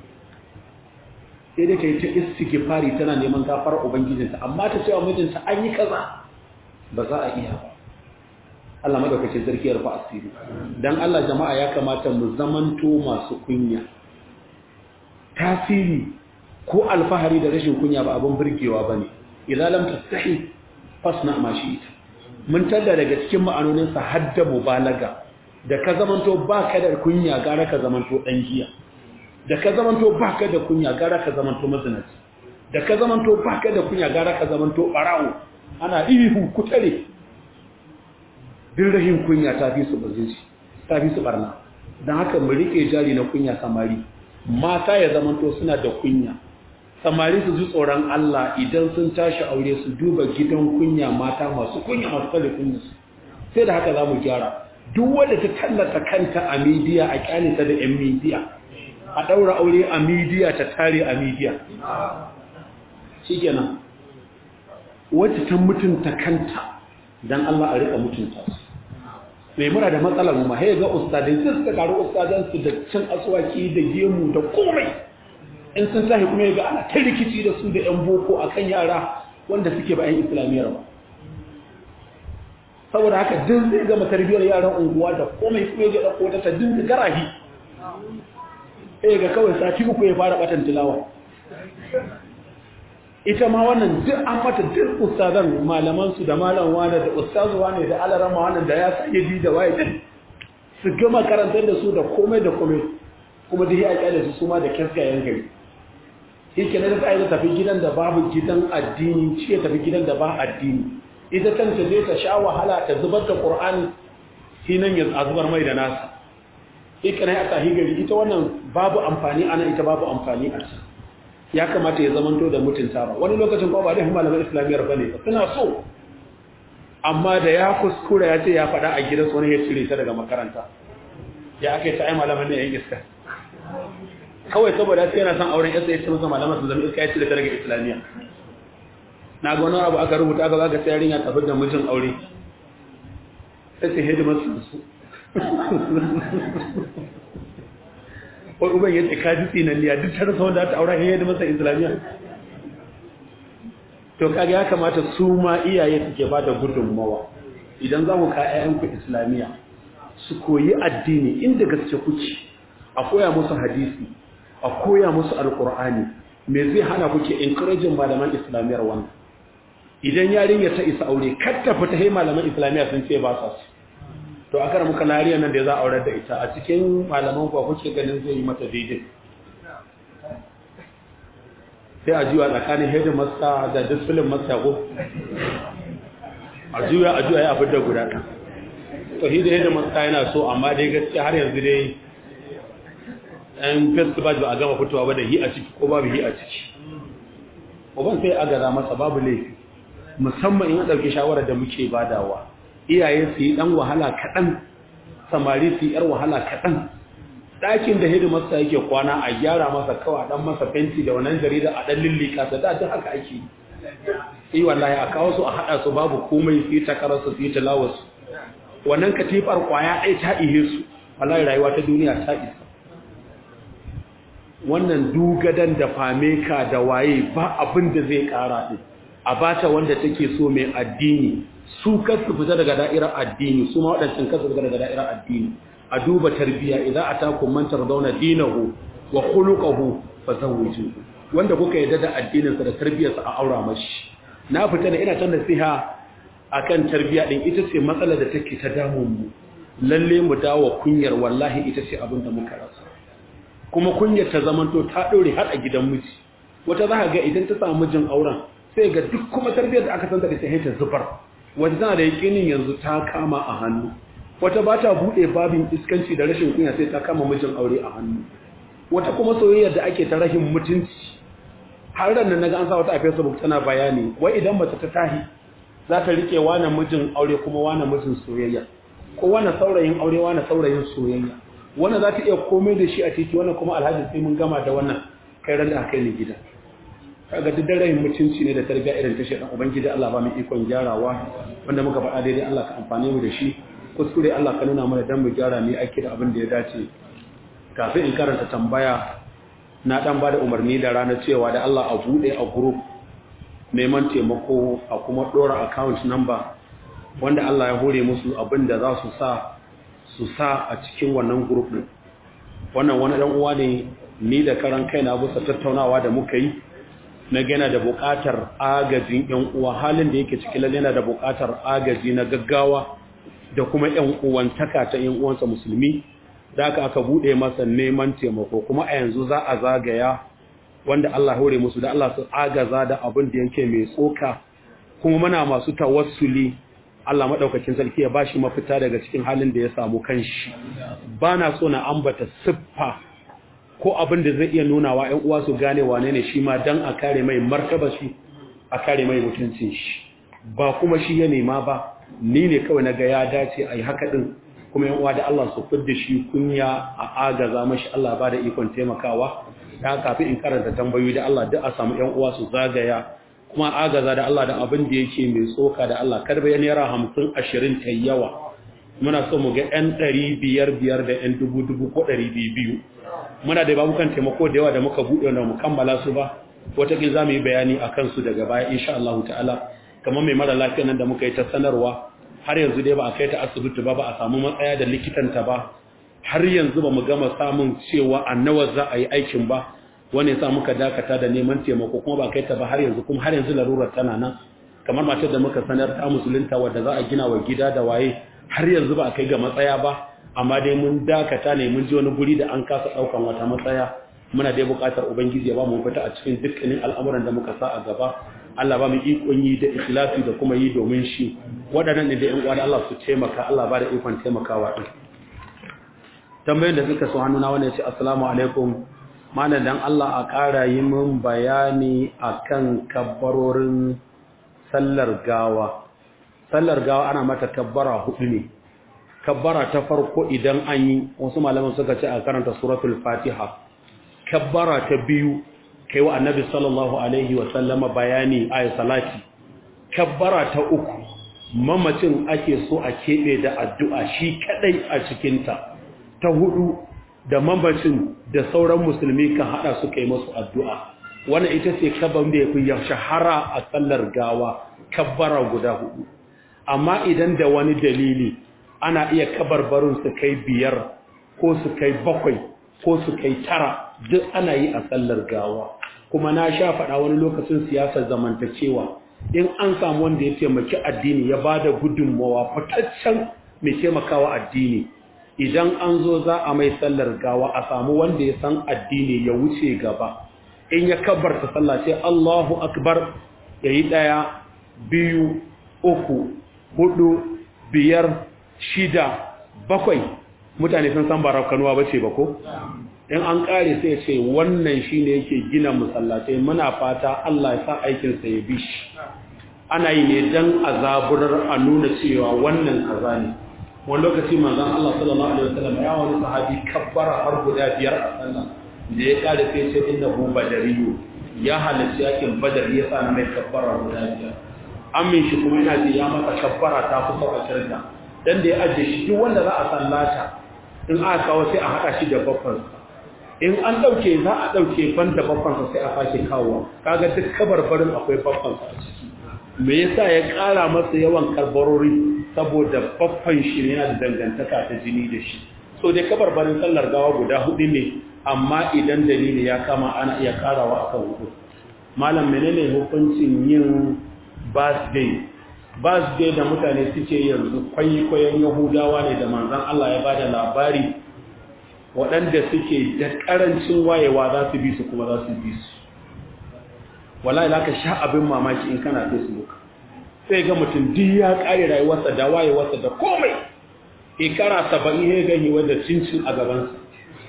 S1: sai dai ta yi ta istighfari tana neman gafarar ubangijinta amma ta cewa mijinta an yi kaza ba za a iya ba Allah madaukakin sarki ya rufa asiri dan Allah jama'a ya kamata mu zamanto masu kunya tasiri ko alfahari da rashin kunya ba abin burgewa bane idza lam tastahi fasna ma shi'ta mun tada daga cikin ma'anonin sa hadda mubalaga da ka zamanto baka da kunya gara ka zamanto dan giya da ka zamanto baka da kunya gara ka zamanto mazinaci da ka zamanto baka da kunya gara ka zamanto barawo ana ihu kutare din rahin kunya ta fi su bazinci ta fi su barna don haka mu rike jari na kunya samari mata ya zamanto suna da kunya samari su ji tsoron Allah idan sun tashi aure su duba gidan kunya mata masu kunya masu kare kunya su sai da haka za mu gyara duk wanda ta tallata kanta a midiya a kyalita da yan midiya a ɗaura aure a midiya ta tare a midiya shi kenan wacce ta mutunta kanta don Allah a rika mutunta su mai mura da matsalar mu ma ga ustadai sai suka karu ustadansu da cin aswaki da gemu da komai in sun tashi kuma ga ana ta rikici da su da yan boko akan yara wanda suke ba yan islamiyyar ba saboda haka din zai gama tarbiyyar yaran unguwa da komai kuma ya ga ɗauko ta dinka garahi eh ga kawai sati uku ya fara batan tilawa ita ma wannan duk an mata duk ustazan malaman su da malam wani da ustazu wani da alarama wannan da ya sayyidi da waye duk su gama karantar da su da komai da komai kuma duk ya kyale su suma da kaskayen gari yake na da ta tafi gidan da babu gidan addini shi ya tafi gidan da ba addini ita kanta zai ta sha wahala ta zubar da qur'ani shi nan ya zubar mai da nasa yake na ya tafi gari ita wannan babu amfani ana ita babu amfani a can ya kamata ya zamanto da mutunta ba wani lokacin ba ba da malaman islamiyyar bane suna so amma da ya kuskura ya ce ya faɗa a gidansu wani ya cire ta daga makaranta ya aka yi ta ai malaman ne yan iska kawai saboda sai yana son auren yasa ya ce masa malaman su zama iska ya cire ta daga islamiyya na ga wani abu aka rubuta aka zaga sai yarinya tafi da mijin aure sai ce hidimar su wai uban yace ka ji tsinanniya duk ta rasa wanda ta aura yayin da masa islamiyya to kaga ya kamata su ma iyaye suke ba da gudunmawa idan za ku ka ƴaƴanku islamiyya su koyi addini inda gaske kuke a koya musu hadisi a koya musu alqur'ani me zai hana kuke encouraging malaman islamiyyar wannan idan yarinya ta isa aure kar ta fita hai malaman islamiyya sun ce ba sa su to aka muka lariya nan da za a aurar da ita a cikin malaman kuwa kuke ganin zai yi mata daidai sai a juya tsakanin hedin masta da disfilin masta ko a juya a juya ya abin da guda ɗan to hidin hedin masta yana so amma dai gaskiya har yanzu dai ɗan festival ba a gama fitowa ba da hi a ciki ko babu hi a ciki uban sai a gaza masa babu laifi musamman in ɗauki shawarar da muke badawa iyaye su yi ɗan wahala kaɗan samari su yi ‘yar wahala kaɗan ɗakin da hidimarsa yake kwana a gyara masa kawa ɗan masa fenti da wannan jarida a ɗan lillika ta da duk haka ake yi wallahi a kawo su a haɗa su babu komai su yi takararsu su yi tilawarsu wannan katifar kwaya ɗaya ta ihe su wallahi rayuwa ta duniya ta isa wannan dugadan da fameka da waye ba abin da zai ƙara ɗin a bata wanda take so mai addini su kasu fita daga da'irar addini su ma waɗancan kasu fita daga da'irar addini a duba tarbiya idan a taku mantar zauna dinahu wa khuluquhu fa zawwiju wanda kuka yarda da addininsa da tarbiyarsa a aura mashi na fita da ina ta nasiha akan tarbiya din ita ce matsalar da take ta damun mu lalle mu dawo kunyar wallahi ita ce abin da muka rasa kuma kunyar ta zamanto ta dore har a gidan miji wata za ka ga idan ta samu mijin auren sai ga duk kuma tarbiyyar da aka santa da ta ta zubar wata tana da yakinin yanzu ta kama a hannu wata ba ta buɗe babin iskanci da rashin kunya sai ta kama mijin aure a hannu wata kuma soyayyar da ake ta rashin mutunci har ran nan naga an sa wata a Facebook tana bayani wai idan mace ta tahi za ta rike wani mijin aure kuma wani mijin soyayya ko wani saurayin aure wani saurayin soyayya wannan za ta iya komai da shi a titi wannan kuma alhaji sai mun gama da wannan kai ran da aka yi gida kaga duk daren mutunci ne da tarbiyya irin ta shedan ubangiji Allah ba mu ikon gyarawa wanda muka faɗa daidai Allah ka amfane mu da shi kuskure Allah ka nuna mana dan mu gyara ne aiki da abin da ya dace kafin in karanta tambaya na dan bada umarni da ranar cewa da Allah a bude a group neman taimako a kuma dora account number wanda Allah ya hore musu abin da za su sa su sa a cikin wannan group din wannan wani dan uwa ne ni da karan kaina bisa tattaunawa da muka yi na gana da buƙatar agajin ƴan uwa halin da yake cikin lalle yana da buƙatar agaji na gaggawa da kuma ƴan uwantaka ta ƴan uwansa musulmi da aka aka bude masa neman taimako kuma a yanzu za a zagaya wanda Allah hore musu da Allah su agaza da abin da yake mai tsoka kuma muna masu tawassuli Allah madaukakin sarki ya bashi mafita daga cikin halin da ya samu kanshi bana so na ambata siffa ko abin da zai iya nuna wa ƴan uwa su gane wane ne shi ma dan a kare mai martaba shi a kare mai mutuncin shi ba kuma shi ya nema ba ni ne kawai naga ya dace ai haka din kuma ƴan uwa da Allah su fidda shi kunya a agaza mashi Allah ba da ikon taimakawa da kafin in karanta tambayoyi da Allah duk a samu ƴan uwa su zagaya kuma agaza da Allah da abin da yake mai tsoka da Allah kar bayan yara 50 20 ta yawa muna so mu ga ƴan 500 biyar da ƴan dubu dubu ko 200 muna da babukan taimako da yawa da muka buɗe wanda mu kammala su ba wataƙil za mu yi bayani a kansu daga baya insha Allah ta'ala kamar mai mara lafiya nan da muka yi ta sanarwa har yanzu dai ba a kai ta asibiti ba ba a samu matsaya da likitanta ba har yanzu ba mu gama samun cewa a nawa za a yi aikin ba wani ya sa muka dakata da neman taimako kuma ba kai ta ba har yanzu kuma har yanzu larurar tana nan kamar matar da muka sanar ta musulunta wadda za a gina wa gida da waye har yanzu ba a kai ga matsaya ba amma dai mun dakata ne mun ji wani guri da an kasa daukan wata matsaya muna dai buƙatar ubangiji ya ba mu fita a cikin dukkanin al'amuran da muka sa a gaba Allah ba mu ikon yi da ikhlasi da kuma yi domin shi waɗannan ne da ƴan uwa da Allah su taimaka Allah ba da ikon taimakawa din tambayoyin da suka so hannuna wanda ya ce assalamu alaikum malam dan Allah a ƙara yi min bayani akan kabbarorin sallar gawa sallar gawa ana mata kabbara hudu ne kabbara ta farko idan an yi wasu malaman suka ce a karanta suratul fatiha kabbara ta biyu kai wa annabi sallallahu alaihi wa sallama bayani ayi salati kabbara ta uku mamacin ake so a keɓe da addu'a shi kadai a cikinta ta hudu da mamacin da sauran musulmi kan hada su kai masu addu'a wannan ita ce kaban da ya fi shahara a sallar gawa kabbara guda hudu amma idan da wani dalili ana iya kabarbarin su kai biyar ko su kai bakwai ko su kai tara duk ana yi a sallar gawa kuma na sha faɗa wani lokacin siyasar zamantakewa in an samu wanda ya taimaki addini ya ba da gudunmawa fitaccen mai taimakawa addini idan an zo za a mai sallar gawa a samu wanda ya san addini ya wuce gaba in ya kabarta sallah sai Allahu akbar yayi daya biyu uku hudu biyar shida bakwai mutane sun san ba kanuwa bace ba ko in an kare sai ce wannan shine yake gina musallatai muna fata Allah ya sa aikin sa ya bishi ana yi ne dan azaburar a nuna cewa wannan kaza ne wani lokaci manzon Allah sallallahu alaihi wasallam ya wani sahabi kabbara har guda biyar a sallah da ya kare sai ce innahu badariyu ya halarci yakin badar ya sa na mai kabbara guda biyar amin shi kuma yana ji ya masa kabbara ta fi sauƙaƙar da dan da ya ajiye shi duk wanda za a sallata in aka kawo sai a haɗa shi da babbansa in an ɗauke za a ɗauke ban da babbansa sai a sake kawowa kaga duk kabarbarin akwai babbansa a ciki me yasa ya ƙara masa yawan karbarori saboda babban shi yana da dangantaka ta jini da shi so dai kabarbarin sallar gawa guda hudu ne amma idan dalili ya kama ana iya karawa akan hudu malam menene hukuncin yin birthday birthday da mutane suke yanzu kwaikwayon yahudawa ne da manzan Allah ya bada labari waɗanda suke da ƙarancin wayewa za su bi su kuma za su bi su wallahi za ka sha abin mamaki in kana facebook sai ga mutum duk ya ƙare rayuwarsa da wayewarsa da komai ikara saba'in ya gani wadda cincin a gabansa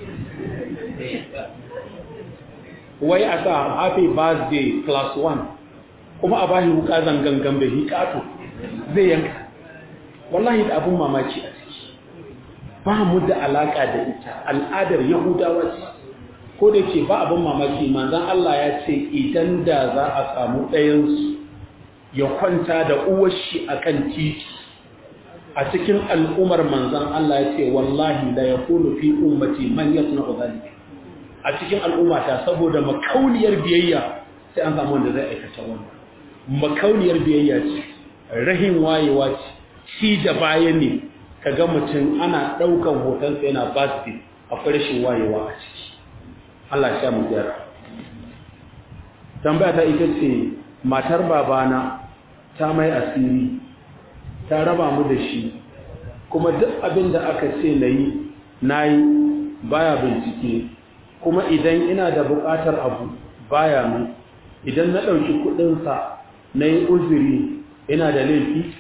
S1: wai a sa happy birthday class 1 kuma a bashi wuka zangangan da hikato zai yanka wallahi da abin mamaki a ciki ba mu da alaka da ita al'adar yahudawa ce ko da ke ba abin mamaki manzan Allah ya ce idan da za a samu ɗayansu ya kwanta da uwashi a kan titi a cikin al'umar manzan Allah ya ce wallahi da ya kunu fi ummati man ya suna zalika a cikin al'ummata saboda makauniyar biyayya sai an samu wanda zai aikata wannan makauniyar biyayya ce rahin wayewa ce shi da baya ne ka ga mutum ana ɗaukan hotonsa yana birthday akwai rashin wayewa a ciki Allah sha mu gyara tambaya ta ita ce matar babana ta mai asiri ta raba mu da shi kuma duk abin da aka ce na yi na yi baya bincike kuma idan ina da buƙatar abu baya mu idan na ɗauki kuɗinsa na yi uzuri ina da laifi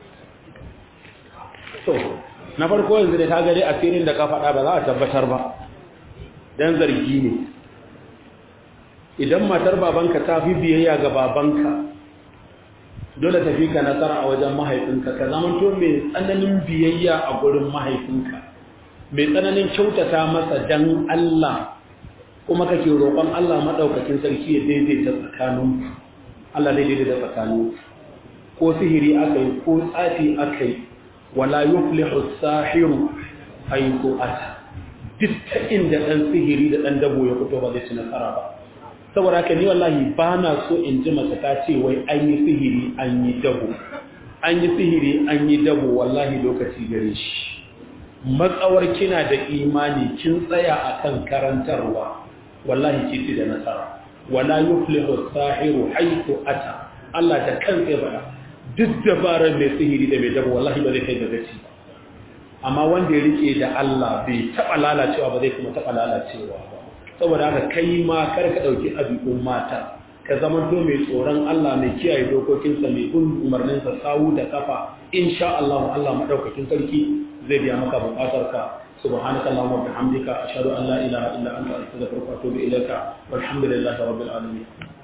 S1: so na farko yanzu da ta gari asirin da ka faɗa ba za a tabbatar ba don zargi ne idan matar babanka ta fi biyayya ga babanka dole tafi ka nasara a wajen mahaifinka ka zamanto mai tsananin biyayya a gurin mahaifinka mai tsananin kyautata masa dan Allah kuma kake roƙon Allah maɗaukakin sarki ya daidaita tsakanin Allah zai daidaita tsakanin ko sihiri aka yi ko tsafi aka yi wala yuflihu sahiru haythu ata duk ta inda ɗan sihiri da ɗan dabo ya fito ba zai ci nasara ba saboda haka ni wallahi ba na so in ji mace ta ce wai an yi sihiri an yi dabo an yi sihiri an yi dabo wallahi lokaci gare shi matsawar kina da imani kin tsaya akan karantarwa wallahi ki ci da nasara wala yuflihu sahiru haythu ata Allah da kansa ya faɗa duk dabarar mai sihiri da mai dabo wallahi ba zai kai ga gaci amma wanda ya rike da Allah bai taɓa lalacewa ba zai kuma taɓa lalacewa ba saboda haka kai ma kar ka ɗauki ɗabi'un mata ka zama to mai tsoron Allah mai kiyaye dokokinsa mai bin umarninsa sawu da kafa insha Allah Allah madaukakin sarki zai biya maka buƙatar ka سبحانك اللهم وبحمدك أشهد أن لا إله إلا أنت أستغفرك وأتوب إليك والحمد لله رب العالمين